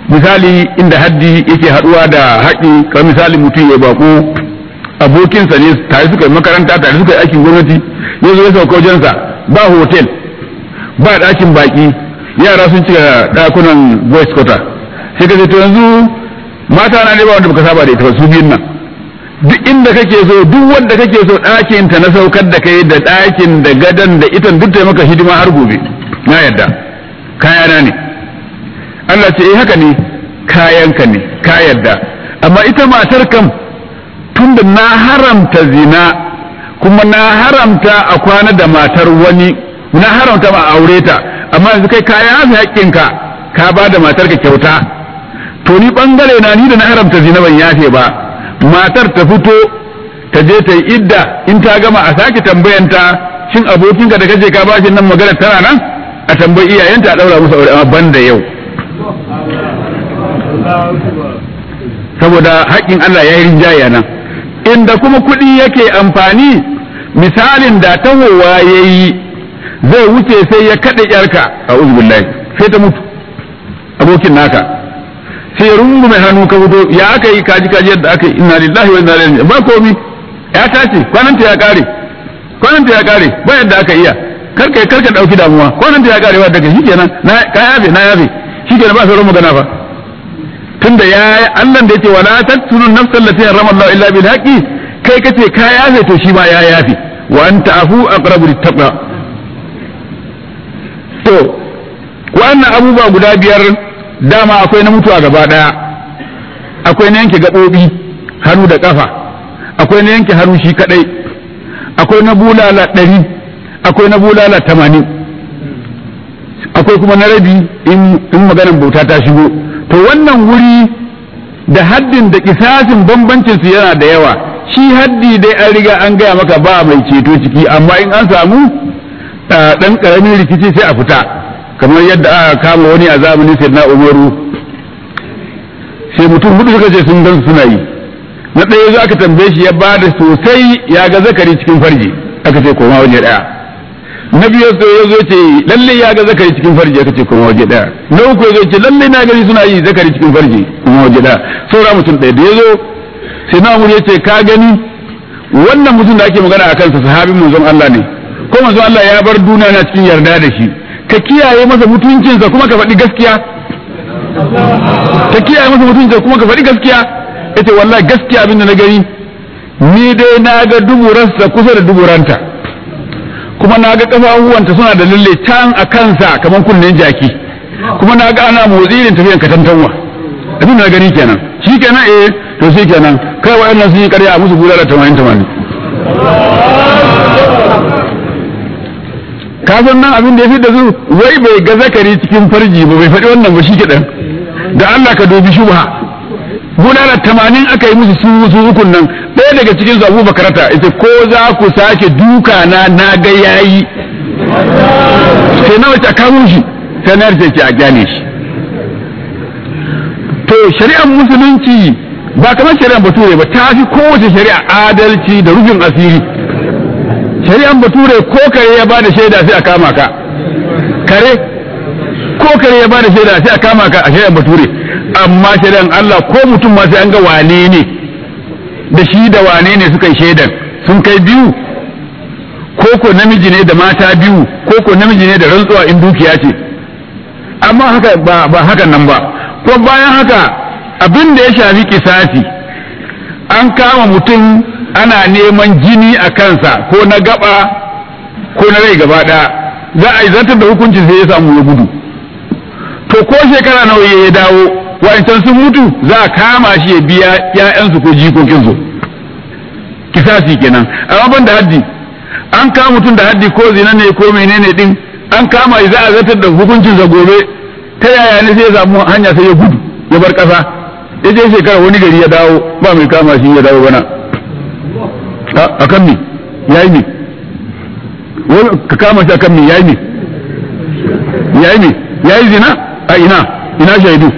misali inda haddi yake haɗuwa da haƙi kamar misali mutum ya bako abokinsa ne tare suka yi makaranta tare suka yi aikin gwamnati ya zo ya sauka wajensa ba hotel ba ɗakin baƙi yara sun cika ɗakunan boys quarter sai ka ce to yanzu mata na ne ba wanda baka saba da ita ba su biyun nan duk inda kake so duk wanda kake so ɗakin ta na saukar da kai da ɗakin da gadan da itan duk ta maka hidima har gobe na yadda kayana ne Allah ce eh haka ne kayanka ne ka yadda amma ita matar kam tunda na haramta zina kuma na haramta a kwana da matar wani na haramta ma aure ta amma yanzu kai kaya hafi haƙƙinka ka ba da matarka kyauta to ni bangare na ni da na haramta zina ban yafe ba matar ta fito ta je ta yi idda in ta gama a sake tambayanta shin abokinka da kace ka bashi nan magana tana nan a tambayi iyayenta a daura musu aure amma ban da yau saboda haƙƙin Allah ya yi rinjaya nan inda kuma kuɗi yake amfani misalin da tahowa ya yi zai wuce sai ya kaɗe ƴarka a uzbillahi sai ta mutu abokin naka sai rungu mai hannu ka fito ya aka yi kaji kaji yadda aka yi inna lillahi wa inna ilaihi ba komi ya tace kwananta ya kare kwananta ya kare ba yadda aka iya karka karka dauki damuwa kwananta ya kare ba daga shikenan na ka yafe na yafe shikenan ba sauran magana fa tunda ya Allah da yake wala taqtulun nafsal lati harrama Allah illa bil haqqi kai kace ka yafe to shi ma ya yafe wa anta afu aqrabu lit taqwa to wannan abubuwa guda biyar dama akwai na mutuwa gaba daya akwai na yanke gaɓoɓi hannu da ƙafa akwai na yanke hannu shi kadai akwai na bulala ɗari akwai na bulala tamanin akwai kuma na rabi in maganan bauta ta shigo to wannan wuri da haddin da kisasin bambancin su yana da yawa shi haddi dai an riga an gaya maka ba mai ceto ciki amma in an samu ɗan ƙaramin rikici sai a fita kamar yadda aka kama wani a zamanin sayyidina umaru sai mutum hudu suka ce sun gan suna yi na ɗaya za aka tambaye shi ya ba da sosai ya ga zakari cikin farji aka ce koma waje ɗaya na biyu ya zo ce lalle ya ga zakari cikin farji aka ce koma waje ɗaya na uku ya zo ce lalle na gani suna yi zakari cikin farji koma waje ɗaya saura mutum ɗaya da ya zo sai na ya ce ka gani wannan mutum da ake magana a kansa sahabin manzon Allah ne ko manzon Allah ya bar duniya na cikin yarda da shi ka kiyaye masa mutuncinsa kuma ka faɗi gaskiya ka kiyaye masa mutuncinsa kuma ka faɗi gaskiya yace wallahi gaskiya abin da na gani ni dai na ga duburarsa kusa da duburanta kuma na ga kafafuwanta suna da lalle can a kansa kamar kunnen jaki kuma na ga ana motsi irin tafiyan katantanwa abin da na gani kenan shi kenan eh to shi kenan kai wa'annan sun yi karya a musu bulala tamanin tamanin kafin nan abin da ya fi da su wai bai ga zakari cikin farji ba bai faɗi wannan ba shi kiɗan da Allah ka dubi shubha bulala tamanin aka yi musu su su ukun nan ɗaya daga cikin su Abu Bakarata ita ko za ku sake duka na na ga yayi sai na wace a kamo shi sai na ce a gyale shi to shari'ar musulunci ba kamar shari'ar bature ba ta fi kowace shari'a adalci da rufin asiri shari'an bature ko kare ya bada shaida sai a kama ka kare ko kare ya bada shaida sai a kama ka a shari'an bature amma shari'an Allah ko mutum ma sai an ga wane ne da shi da wane ne suka yi shaidan sun kai biyu ko ko namiji ne da mata biyu ko ko namiji ne da rantsuwa in dukiya ce amma haka ba, ba hakan nan ba ko bayan haka abin da ya shafi kisasi an kama mutum ana neman jini a kansa ko na gaba ko na rai gaba ɗaya za a yi zartar da hukuncin sai ya samu ya gudu to ko shekara nawa ya dawo wa'ancan sun mutu za a kama shi ya biya ƴaƴansu ko jikokinsu kisasi kenan amma ban da haddi an kama mutum da haddi ko zina ne ko menene din an kama shi za a zartar da hukuncin sa gobe ta yaya ne sai ya samu hanya sai ya gudu ya bar ƙasa ya je shekara wani gari ya dawo ba mai kama shi ya dawo bana a kan me ya yi ne ka kama shi a kan me ya yi ne ya yi ne ya yi zina a ina ina shaidu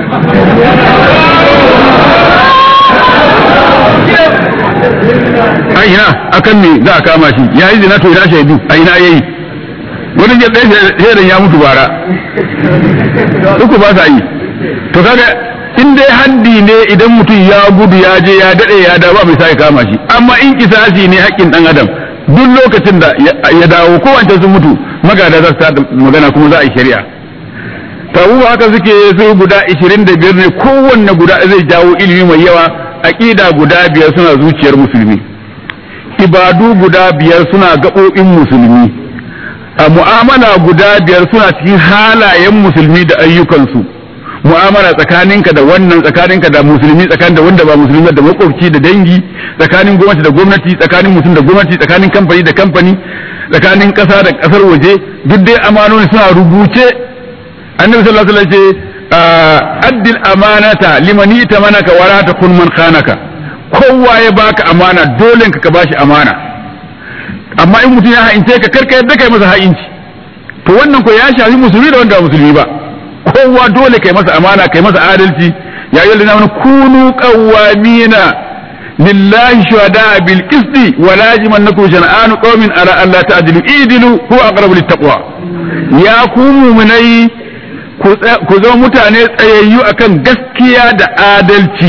a ina a kan me za a kama shi ya yi zina to ina shaidu a ina ya yi wani ya ɗaya shaidan ya mutu bara uku ba sa yi to kaga in dai haddi ne idan mutum ya gudu ya je ya dade ya dawo ba mai sai kama shi amma in kisasi ne haƙƙin dan adam duk lokacin da ya dawo ko wancan sun mutu magada za su ta magana kuma za a yi shari'a tabu haka suke su guda 25 ne kowanne guda zai jawo ilimi mai yawa aqida guda biyar suna zuciyar musulmi ibadu guda biyar suna gaɓoɓin musulmi a mu'amala guda biyar suna cikin halayen musulmi da ayyukansu mu'amala tsakaninka da wannan tsakaninka da musulmi tsakanin da wanda ba musulmi da makwabci da dangi tsakanin gwamnati da gwamnati tsakanin mutum da gwamnati tsakanin kamfani da kamfani tsakanin ƙasa da ƙasar waje duk dai amanoni suna rubuce annabi sallallahu alaihi wasallam ce addil amanata liman itamanaka wala takun man khanaka kowa ya baka amana dole ka bashi amana amma in mutum ya ha'ince ka karka yadda kai masa ha'inci to wannan ko ya shafi musulmi da wanda ba musulmi ba kowa dole kai masa amana kai masa adalci ya yi lalina kunu qawwamina lillahi shuhada bil qisti wa laziman nakum shan'anu qaumin ala alla ta'dilu idilu huwa aqrabu lit taqwa ya ku mu'minai ku zama mutane tsayayyu akan gaskiya da adalci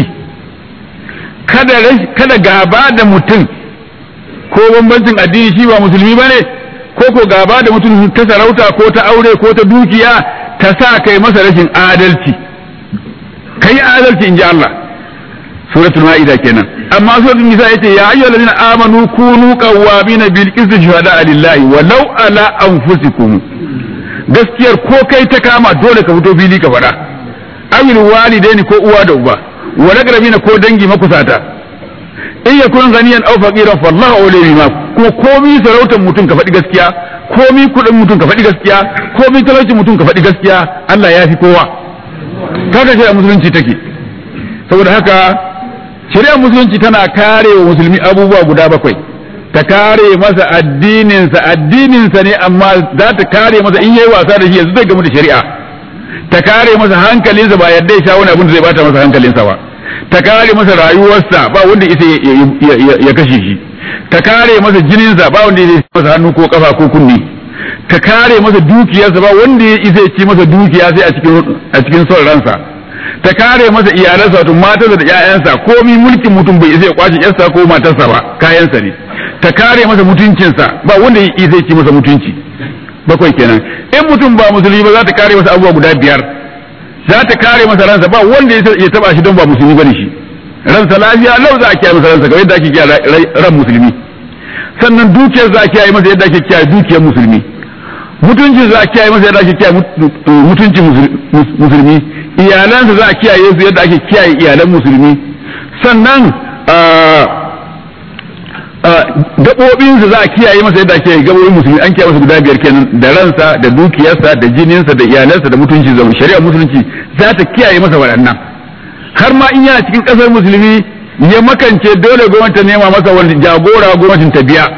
kada kada gaba da mutum ko bambancin addini shi ba musulmi bane ko ko gaba da mutum ta sarauta ko ta aure ko ta dukiya ta sa kai masa rashin adalci kai adalci in ji Allah suratul ma'ida kenan amma suratul nisa yace ya ayyuhal ladina amanu kunu qawwamina bil qisti shuhada lillahi walau ala anfusikum gaskiyar ko kai ta kama dole ka fito fili ka faɗa awil walidaini ko uwa da uba wa raqrabina ko dangi makusata in yakun ganiyan aw faqiran fallahu awliya ma kuma komi sarautar mutum ka faɗi gaskiya komi kuɗin mutum ka faɗi gaskiya komi talaucin mutum ka faɗi gaskiya Allah ya fi kowa kaga shari'a musulunci take saboda haka shari'ar musulunci tana kare wa musulmi abubuwa guda bakwai ta kare masa addininsa addininsa ne amma za ta kare masa in yayi wasa da shi yanzu zai gamu da shari'a ta kare masa hankalinsa ba yadda ya sha wani abin da zai bata masa hankalinsa ba ta kare masa rayuwarsa ba wanda isa ya kashe shi ta kare masa jininsa ba wanda ya masa hannu ko kafa ko kunni ta kare masa dukiyarsa ba wanda ya isa ya ci masa dukiya sai a cikin a cikin son ransa ta kare masa iyalansa wato matarsa da ƴaƴansa komi mulkin mutum bai isa ya kwace ƴarsa ko matarsa ba kayansa ne ta kare masa mutuncinsa ba wanda ya isa ya ci masa mutunci bakwai kenan in mutum ba musulmi ba za ta kare masa abubuwa guda biyar za ta kare masa ransa ba wanda ya taba shi don ba musulmi bane shi ransa lafiya lau za a kiyaye masa ransa kamar yadda ake kiyaye ran musulmi sannan dukiyar za a kiyaye masa yadda ake kiyaye dukiyar musulmi mutuncin za a kiyaye masa yadda ake kiyaye mutuncin musulmi iyalansa za a kiyaye su yadda ake kiyaye iyalan musulmi sannan gaɓoɓinsa za a kiyaye masa yadda ake gaɓoɓin musulmi an kiyaye masa guda biyar kenan da ransa da dukiyarsa da jininsa da iyalansa da mutunci zama shari'a musulunci za ta kiyaye masa waɗannan har ma in yana cikin ƙasar musulmi ya makance dole gwamnati ta nema masa wani jagora gwamnatin ta biya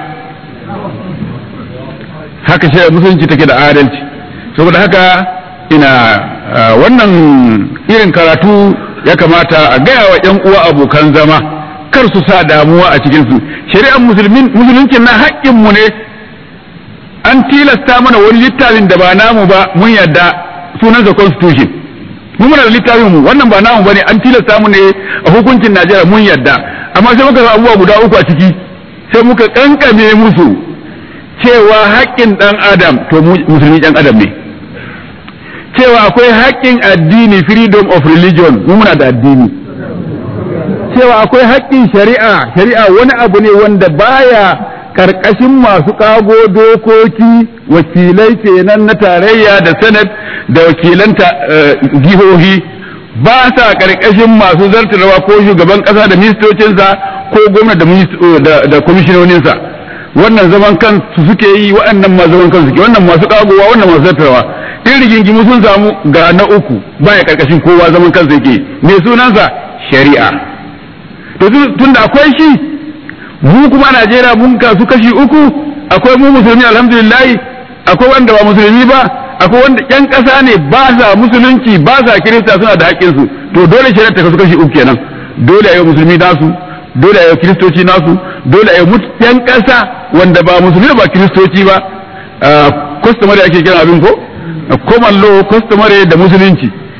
haka shari'a musulunci take da adalci saboda haka ina wannan irin karatu ya kamata a gaya wa 'yan uwa abokan zama kar su sa damuwa a cikinsu shari'ar musuluncin na haƙƙinmu ne an tilasta mana wani littafin da ba namu ba mun yadda sunansa constitution mu muna da littafin mu wannan ba namu bane an tilasta mu ne a hukuncin Najeriya mun yadda amma sai muka sa abubuwa guda uku a ciki sai muka kankame musu cewa haƙƙin ɗan adam to musulmi ɗan adam ne cewa akwai haƙƙin addini freedom of religion mu muna da addini cewa akwai haƙƙin shari'a shari'a wani abu ne wanda baya karkashin masu kago dokoki wakilai kenan na tarayya da senate da wakilan jihohi ba sa karkashin masu zartarwa ko shugaban kasa da ministocinsa ko gwamna da kwamishinoninsa wannan zaman kansu suke yi waɗannan ma zaman kansu suke wannan masu kagowa wannan masu zartarwa in rigingimu sun samu ga na uku baya karkashin kowa zaman kansa yake me sunansa shari'a to tun da akwai shi mu kuma a Najeriya mun kasu kashi uku akwai mu musulmi alhamdulillah akwai wanda ba musulmi ba akwai wanda yan ƙasa ne ba sa musulunci ba sa kirista suna da haƙƙin su to dole shari'a ta kasu kashi uku kenan dole a yi musulmi nasu dole a yi kiristoci nasu dole a yi yan ƙasa wanda ba musulmi ba kiristoci ba customary ake kiran abin ko common law customary da musulunci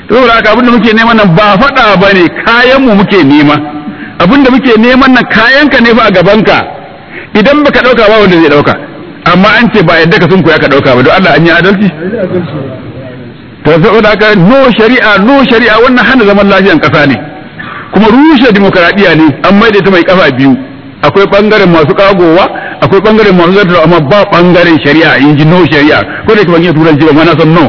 saboda haka abinda muke neman nan ba faɗa ba ne kayan mu muke nema abinda muke neman nan kayan ka ne fa a gaban ka idan baka ɗauka ba wanda zai ɗauka amma an ce ba yadda ka sun koya ka ɗauka ba don Allah an yi adalci to saboda haka no shari'a no shari'a wannan hana zaman lafiyan ƙasa ne kuma rushe demokaradiyya ne an maida ta mai kafa biyu akwai bangaren masu kagowa akwai bangaren masu zartar amma ba bangaren shari'a in ji no shari'a ko da ban iya turanci ba mana san no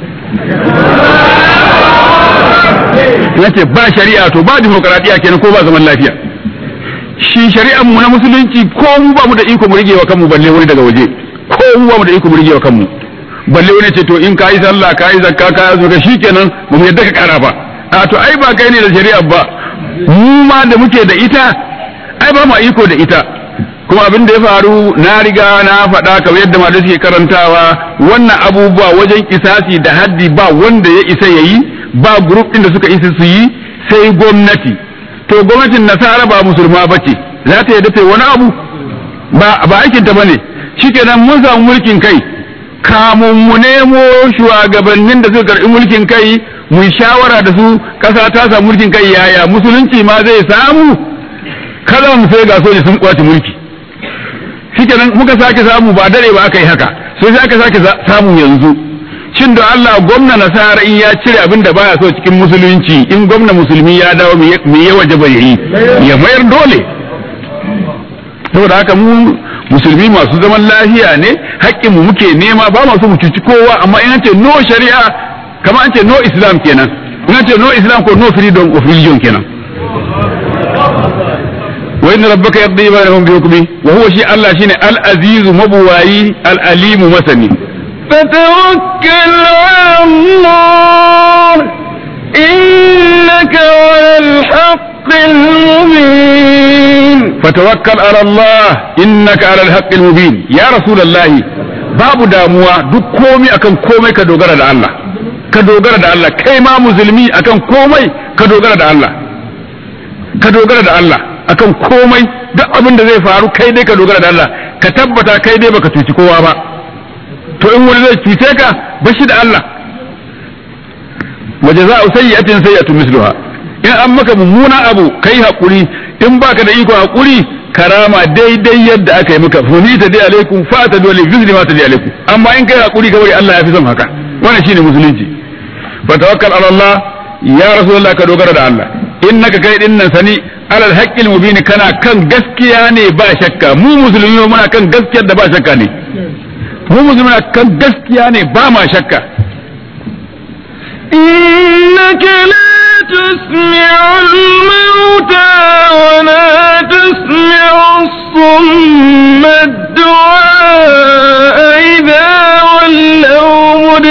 na ce ba shari'a to ba demokaradiyya kenan ko ba zaman lafiya shi shari'ar mu na musulunci ko mu ba mu da iko mu rige wa kanmu balle wani daga waje ko mu ba mu da iko mu rige wa kanmu balle wani ce to in kayi sallah kayi zakka kayi azumi shikenan ba mu yadda ka kara ba a to ai ba kai ne da shari'ar ba mu ma da muke da ita ai ba mu iko da ita kuma abin da ya faru na riga na faɗa kamar yadda ma suke karantawa wannan abubuwa wajen kisasi da haddi ba wanda ya isa ya yi ba grup ɗin da suka isa su yi sai gwamnati to gwamnatin nasara ba musulma ba ce za ta yadda ta wani abu ba ba aikin ta bane shikenan mun samu mulkin kai kamun mu nemo shugabannin da suka karɓi mulkin kai mu shawara da su ƙasa ta samu mulkin kai yaya musulunci ma zai samu kada mu sai ga soja sun kwace mulki shikenan muka sake samu ba dare ba aka yi haka sai sai aka sake samu yanzu shin da Allah gwamna nasara in ya cire abin da baya so cikin musulunci in gwamna musulmi ya dawo me ya waje ba yayi ya mayar dole saboda haka mu musulmi masu zaman lafiya ne haƙƙin mu muke nema ba masu mu cuci kowa amma in an ce no shari'a kamar an ce no islam kenan in an ce no islam ko no freedom of religion kenan wa inna rabbaka yaqdi bainahum bi hukmi wa huwa shi Allah shine al-aziz mabuwayi al-alim masani فتوكل على الله إنك على الحق المبين فتوكل على الله إنك على الحق المبين يا رسول الله babu damuwa duk komai akan komai ka dogara da Allah ka dogara da Allah kai ma musulmi akan komai ka dogara da Allah ka dogara da Allah akan komai duk abin da zai faru kai dai ka dogara da Allah ka tabbata kai dai baka cuci kowa ba to in wani zai cuce ka bashi da Allah waje za a sayyatin sayyatu misluha in an maka mummuna abu kai hakuri in baka da iko hakuri karama daidai yadda aka yi maka funi ta dai alaikum fa ta dole bizli ma ta dai alaikum amma in kai hakuri ka bari Allah ya fi son haka wannan shine musulunci fa tawakkal ala Allah ya rasulullah ka dogara da Allah innaka kai din nan sani alal haqqil mubin kana kan gaskiya ne ba shakka mu musulmi muna kan gaskiyar da ba shakka ne mu musulmi kan gaskiya ne ba ma shakka إنك لا تسمع الموتى ولا تسمع الصم الدعاء إذا ولوا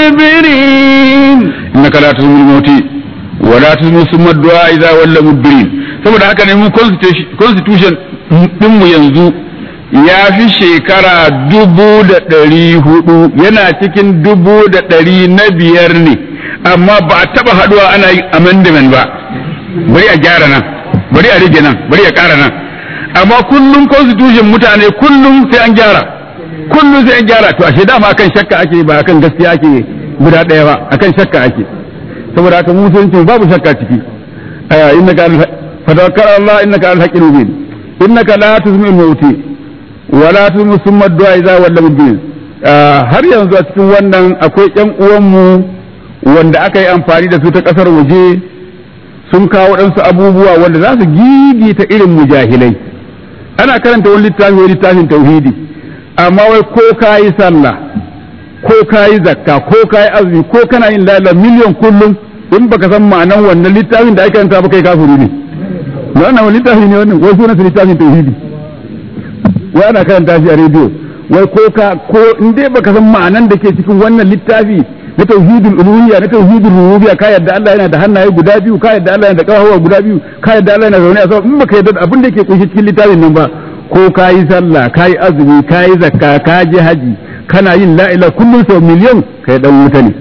مدبرين إنك لا تسمع الموت ولا تسمع ثم الدعاء إذا ولوا مدبرين saboda haka ne mu constitution ɗinmu yanzu ya fi shekara dubu da ɗari hudu yana cikin dubu da ɗari na biyar ne amma ba a taɓa haɗuwa ana yin amendment ba bari a gyara nan bari a rage nan bari a ƙara nan amma kullum constitution mutane kullum sai an gyara kullum sai an gyara to ashe dama akan shakka ake ba akan gaskiya ake guda ɗaya ba akan shakka ake saboda haka musulunci babu shakka ciki innaka fatawakkal Allah innaka al-haqqul mubin innaka la tuzmil mauti wala tuzmil summa du'a idza walla mubin har yanzu a cikin wannan akwai ƴan uwanmu wanda aka yi amfani da su ta ƙasar waje sun kawo waɗansu abubuwa wanda za su gigita irin mujahilai ana karanta wani littafi wani littafin tauhidi amma wai ko ka yi sallah ko ka yi zakka ko ka yi azumi ko kana yin lala miliyan kullum in baka san ma'anan wannan littafin da ake karanta ba kai kafiri ne wannan wani littafi ne wannan wai sunan littafin tauhidi wai ana karanta shi a rediyo wai ko ka ko in dai baka san ma'anan da ke cikin wannan littafi na tauhidul uluhiyya na tauhidul rububiyya ka yadda Allah yana da hannaye guda biyu ka yadda Allah yana da kafafuwa guda biyu ka yadda Allah yana zaune a sama in baka yadda abin da yake kunshi cikin littafin nan ba ko ka yi sallah ka yi azumi ka yi zakka ka je haji kana yin la ilaha kullum sau miliyan kai dan wuta ne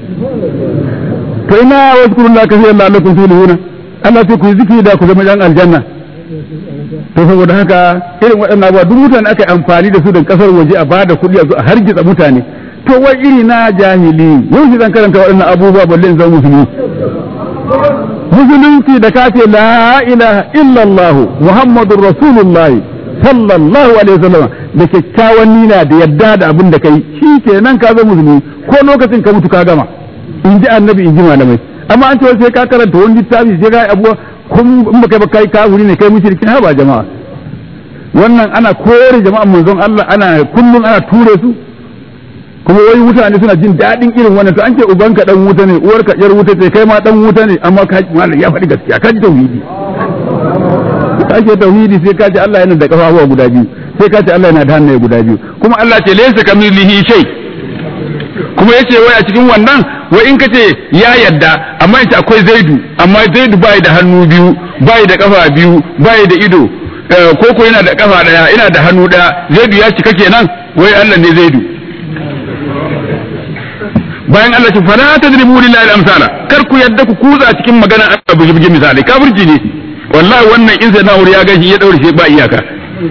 to ina wazkurullaha kaseeran la'allakum tuflihuna Allah sai ku yi zikiri da ku zama yan aljanna to saboda haka irin waɗannan abubuwa duk mutane aka yi amfani da su da kasar waje a bada kuɗi a hargitsa mutane to wai iri na jahili yau shi zan karanta waɗannan abubuwa balle in zama musulmi musulunci da ka ce la ilaha illallah muhammadur rasulullahi sallallahu alaihi wasallam da kyakkyawan nina da yadda da abin da kai shi kenan ka zama musulmi ko lokacin ka mutu ka gama in ji annabi in ji malamai amma an ce sai ka karanta wani littafi sai ka yi abuwa kun in baka ba kai kafiri ne kai mushriki ha ba jama'a wannan ana kore jama'an manzon Allah ana kullum ana ture su kuma wai mutane suna jin daɗin irin wannan to an ce ubanka dan wuta ne uwarka yar wuta ce kai ma dan wuta ne amma ka malam ya faɗi gaskiya ka ji tauhidi ka ce tauhidi sai ka ce Allah yana da kafafuwa guda biyu sai ka ce Allah yana da hannaye guda biyu kuma Allah ce laysa kamilihi shay kuma yace wai a cikin wannan wai in kace ya yadda amma yace akwai zaidu amma zaidu bai da hannu biyu bai da kafa biyu bai da ido koko yana da kafa daya yana da hannu daya zaidu ya cika kenan wai Allah ne zaidu bayan Allah ce fala tadribu lillahi al-amsala kar ku yadda ku kuza cikin magana Allah bugi bugi misali kafirci ne wallahi wannan in sai na'ur ya gashi ya daure shi ba iyaka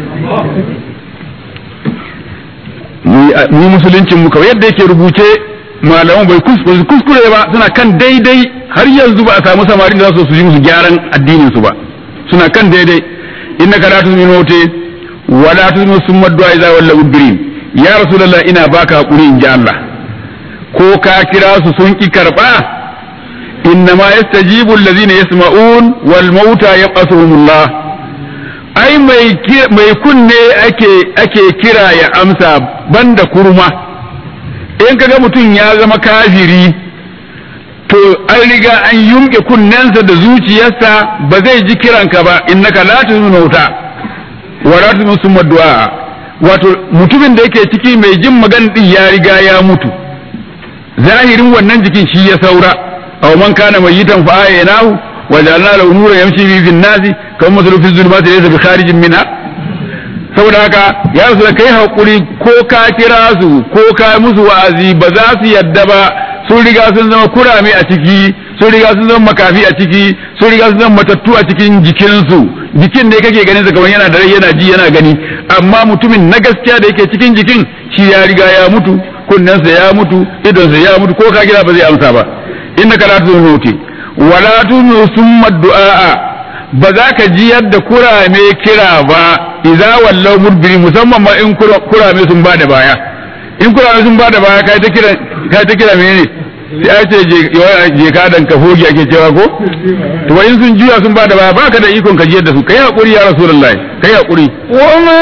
mu musuluncin mu kawai yadda yake rubuce malaman bai kuskure ba suna kan daidai har yanzu ba a samu samari da za su yi musu gyaran addinin su ba suna kan daidai innaka la tuzminu mauti wa la tuzminu summa du'a idza walla udbirin ya rasulullah ina baka hakuri in ji Allah ko ka kira su sun ki karba innama yastajibu allazina yasma'un wal mauta yaqasuhumullah ai mai mai kunne ake ake kira ya amsa banda kurma in kaga mutum ya zama kafiri to an riga an yumke kunnensa da zuciyarsa ba zai ji kiranka ba innaka la tuzmauta wa la tuzmu du'a wato mutumin da yake ciki mai jin magan din ya riga ya mutu zahirin wannan jikin shi ya saura aw man kana mayitan fa aynahu wa ja'alna lahu nuran yamshi bihi fin nasi kama masalu fi zulumati laysa bi kharijin minha saboda haka ya rasu da kai hakuri ko ka kira su ko ka musu wa'azi ba za su yadda ba sun riga sun zama kurame a ciki sun riga sun zama makafi a ciki sun riga sun zama matattu a cikin jikinsu jikin ne kake ganin sa kamar yana da rai yana ji yana gani amma mutumin na gaskiya da yake cikin jikin shi ya riga ya mutu kunnensa ya mutu idonsa ya mutu ko ka kira ba zai amsa ba innaka la tunuti wala tunu summa du'a ba za ka ji yadda kurame kira ba idza wallau mudbiri musamman ma in kurame sun bada baya in kurame sun bada baya kai ta kira kai ta kira menene sai ai ce je ka dan ka hoge ake cewa ko to in sun juya sun bada baya baka da ikon ka ji yadda su kai hakuri ya rasulullahi kai hakuri وما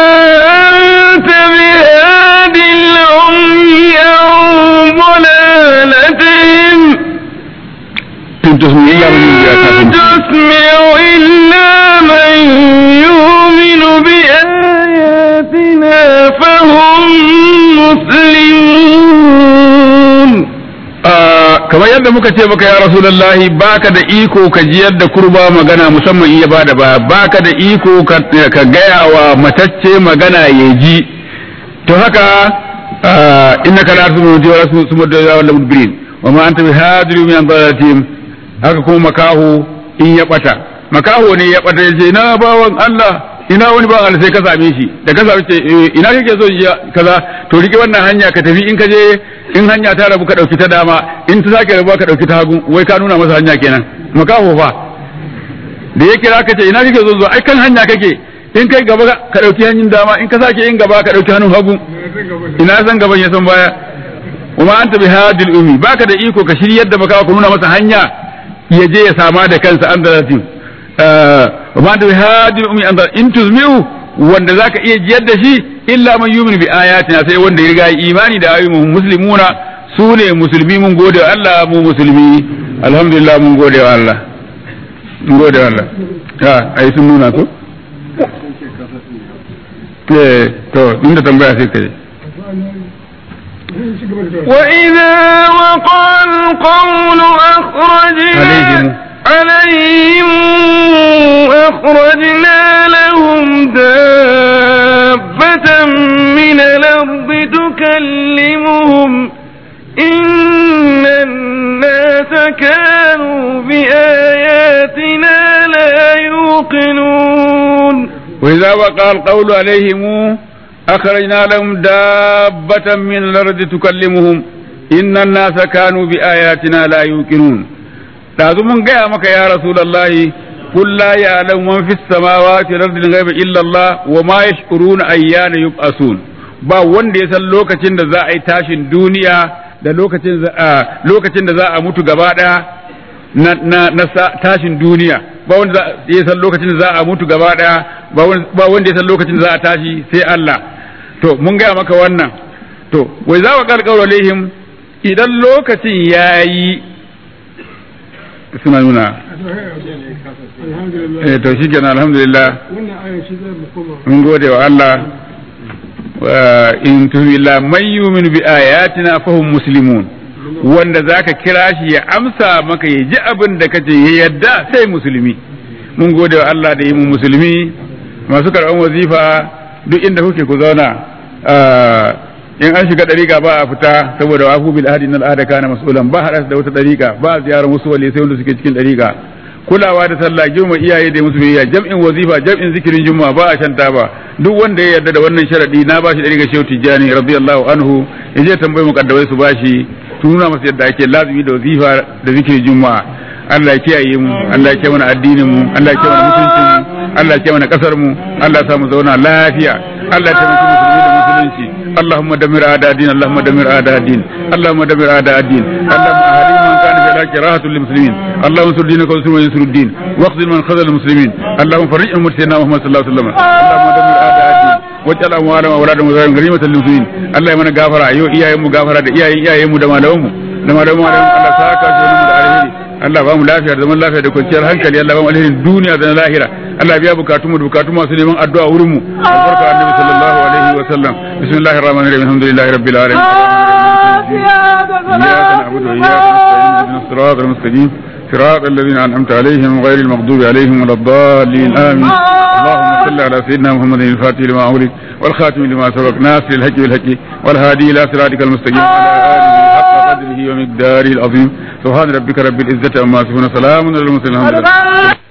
أنت بهاد العمي عن ضلالتهم tun tusmi ya mun ya ta إن تسمع إلا من يؤمن بآياتنا فهم مسلمون kamar yadda muka ce maka ya rasulullahi baka da iko ka jiyar da kurba magana musamman in ya bada ba baka da iko ka ka gaya wa matacce magana ya ji to haka innaka la tusmu wa rasul summa da wal mudbirin wa ma anta bihadri min dalatim haka kuma makahu in ya bata makaho ne ya bata yace na bawan Allah ina wani bawan Allah sai ka same shi da ka same shi ina kake so ji kaza to rike wannan hanya ka tafi in ka je in hanya ta rabu ka dauki ta dama in ta sake rabu ka dauki ta hagu wai ka nuna masa hanya kenan makaho fa da ya kira ka ce ina kake so zo ai kan hanya kake in kai gaba ka dauki hanyar dama in ka sake yin gaba ka dauki hannun hagu ina san gaban ya san baya kuma anta bi hadil ummi baka da iko ka shiryar da makaho ka nuna masa hanya ya je ya sama da kansa an dalatin wa anta bi hadil ummi an in tuzmiu wanda zaka iya jiyar da shi illa man yumin bi ayatina sai wanda ya riga imani da ayyuhum muslimuna su ne musulmi mun gode wa Allah mu musulmi alhamdulillah mun gode wa Allah mun gode wa Allah ha ai sun nuna ko eh to inda tambaya sai kai وإذا وقع القول أخرجنا عليهم. عليهم أخرجنا لهم دابة من الأرض تكلمهم إن الناس كانوا بآياتنا لا يوقنون وإذا وقع القول عليهم أخرجنا لهم دابة من الأرض تكلمهم إن الناس كانوا بآياتنا لا يوقنون dazu mun gaya maka ya rasulullahi qul la ya'lamu man fis samawati wal ardi ghaiba illa Allah wa ma yash'uruna ayyana yub'asun ba wanda ya san lokacin da za a yi tashin duniya da lokacin lokacin da za a mutu gaba daya na na, na tashin duniya ba wanda ya san lokacin da za a mutu gaba daya ba wanda ya san lokacin da za a tashi sai Allah to mun gaya maka wannan to wai za wa karkaro alaihim idan lokacin yayi suna nuna eh to shi kenan alhamdulillah mun gode wa Allah in tuhilla man yu'minu bi ayatina fahum muslimun wanda zaka kira shi ya amsa maka ya ji abin da kace ya yadda sai musulmi mun gode wa Allah da yi mu musulmi masu karɓar wazifa duk inda kuke ku zauna in an shiga ɗariƙa ba a fita saboda wafu bil ahadi na al'ada kana mas'ulan ba haɗa da wata ɗariƙa ba a ziyarar wasu wali sai wanda suke cikin ɗariƙa kulawa da sallah girma iyaye da musu biyayya jam'in wazifa jam'in zikirin juma'a ba a shanta ba duk wanda ya yarda da wannan sharadi na bashi ɗariƙa shehu tijjani radiyallahu anhu ya je tambayi mukaddawai su bashi tuna masa yadda ake lazumi da wazifa da zikirin juma'a Allah ya kiyaye mu Allah ya kiyaye mana addinin mu Allah ya kiyaye mana mutuncin mu Allah ya kiyaye mana kasar mu Allah ya sa mu zauna lafiya Allah ya taimaki musulmi da musulunci اللهم دمر اعداء الدين اللهم دمر اعداء الدين اللهم دمر اعداء الدين اللهم اهدي من كان في الحق راحة للمسلمين اللهم انصر دينك وانصر من ينصر الدين واخذل من خذل المسلمين اللهم فرج امة سيدنا محمد صلى الله عليه وسلم اللهم دمر اعداء الدين واجعل اموالهم واولادهم وزارهم غنيمة للمسلمين الله يمنى غافرة ايو اياهم غافرة اياهم اياهم دما لهم دما لهم الله ساكا شونهم da alheri Allah ba mu lafiya da zaman lafiya da kwanciyar hankali Allah ba mu alherin duniya da na lahira Allah biya bukatun mu da bukatun masu neman addu'a wurin mu albarka annabi sallallahu alaihi wa sallam bismillahir rahmanir rahim alhamdulillahi rabbil alamin iyyaka na'budu wa iyyaka nasta'in ihdinas siratal mustaqim صراط الذين أنعمت عليهم غير المغضوب عليهم ولا الضالين آمين اللهم صل على سيدنا محمد الفاتح لما أغلق والخاتم لما سبق ناصر الحق بالحق والهادي إلى صراطك المستقيم على آله حق قدره ومقداره العظيم سبحان ربك رب العزة عما يصفون سلام على المرسلين الحمد لله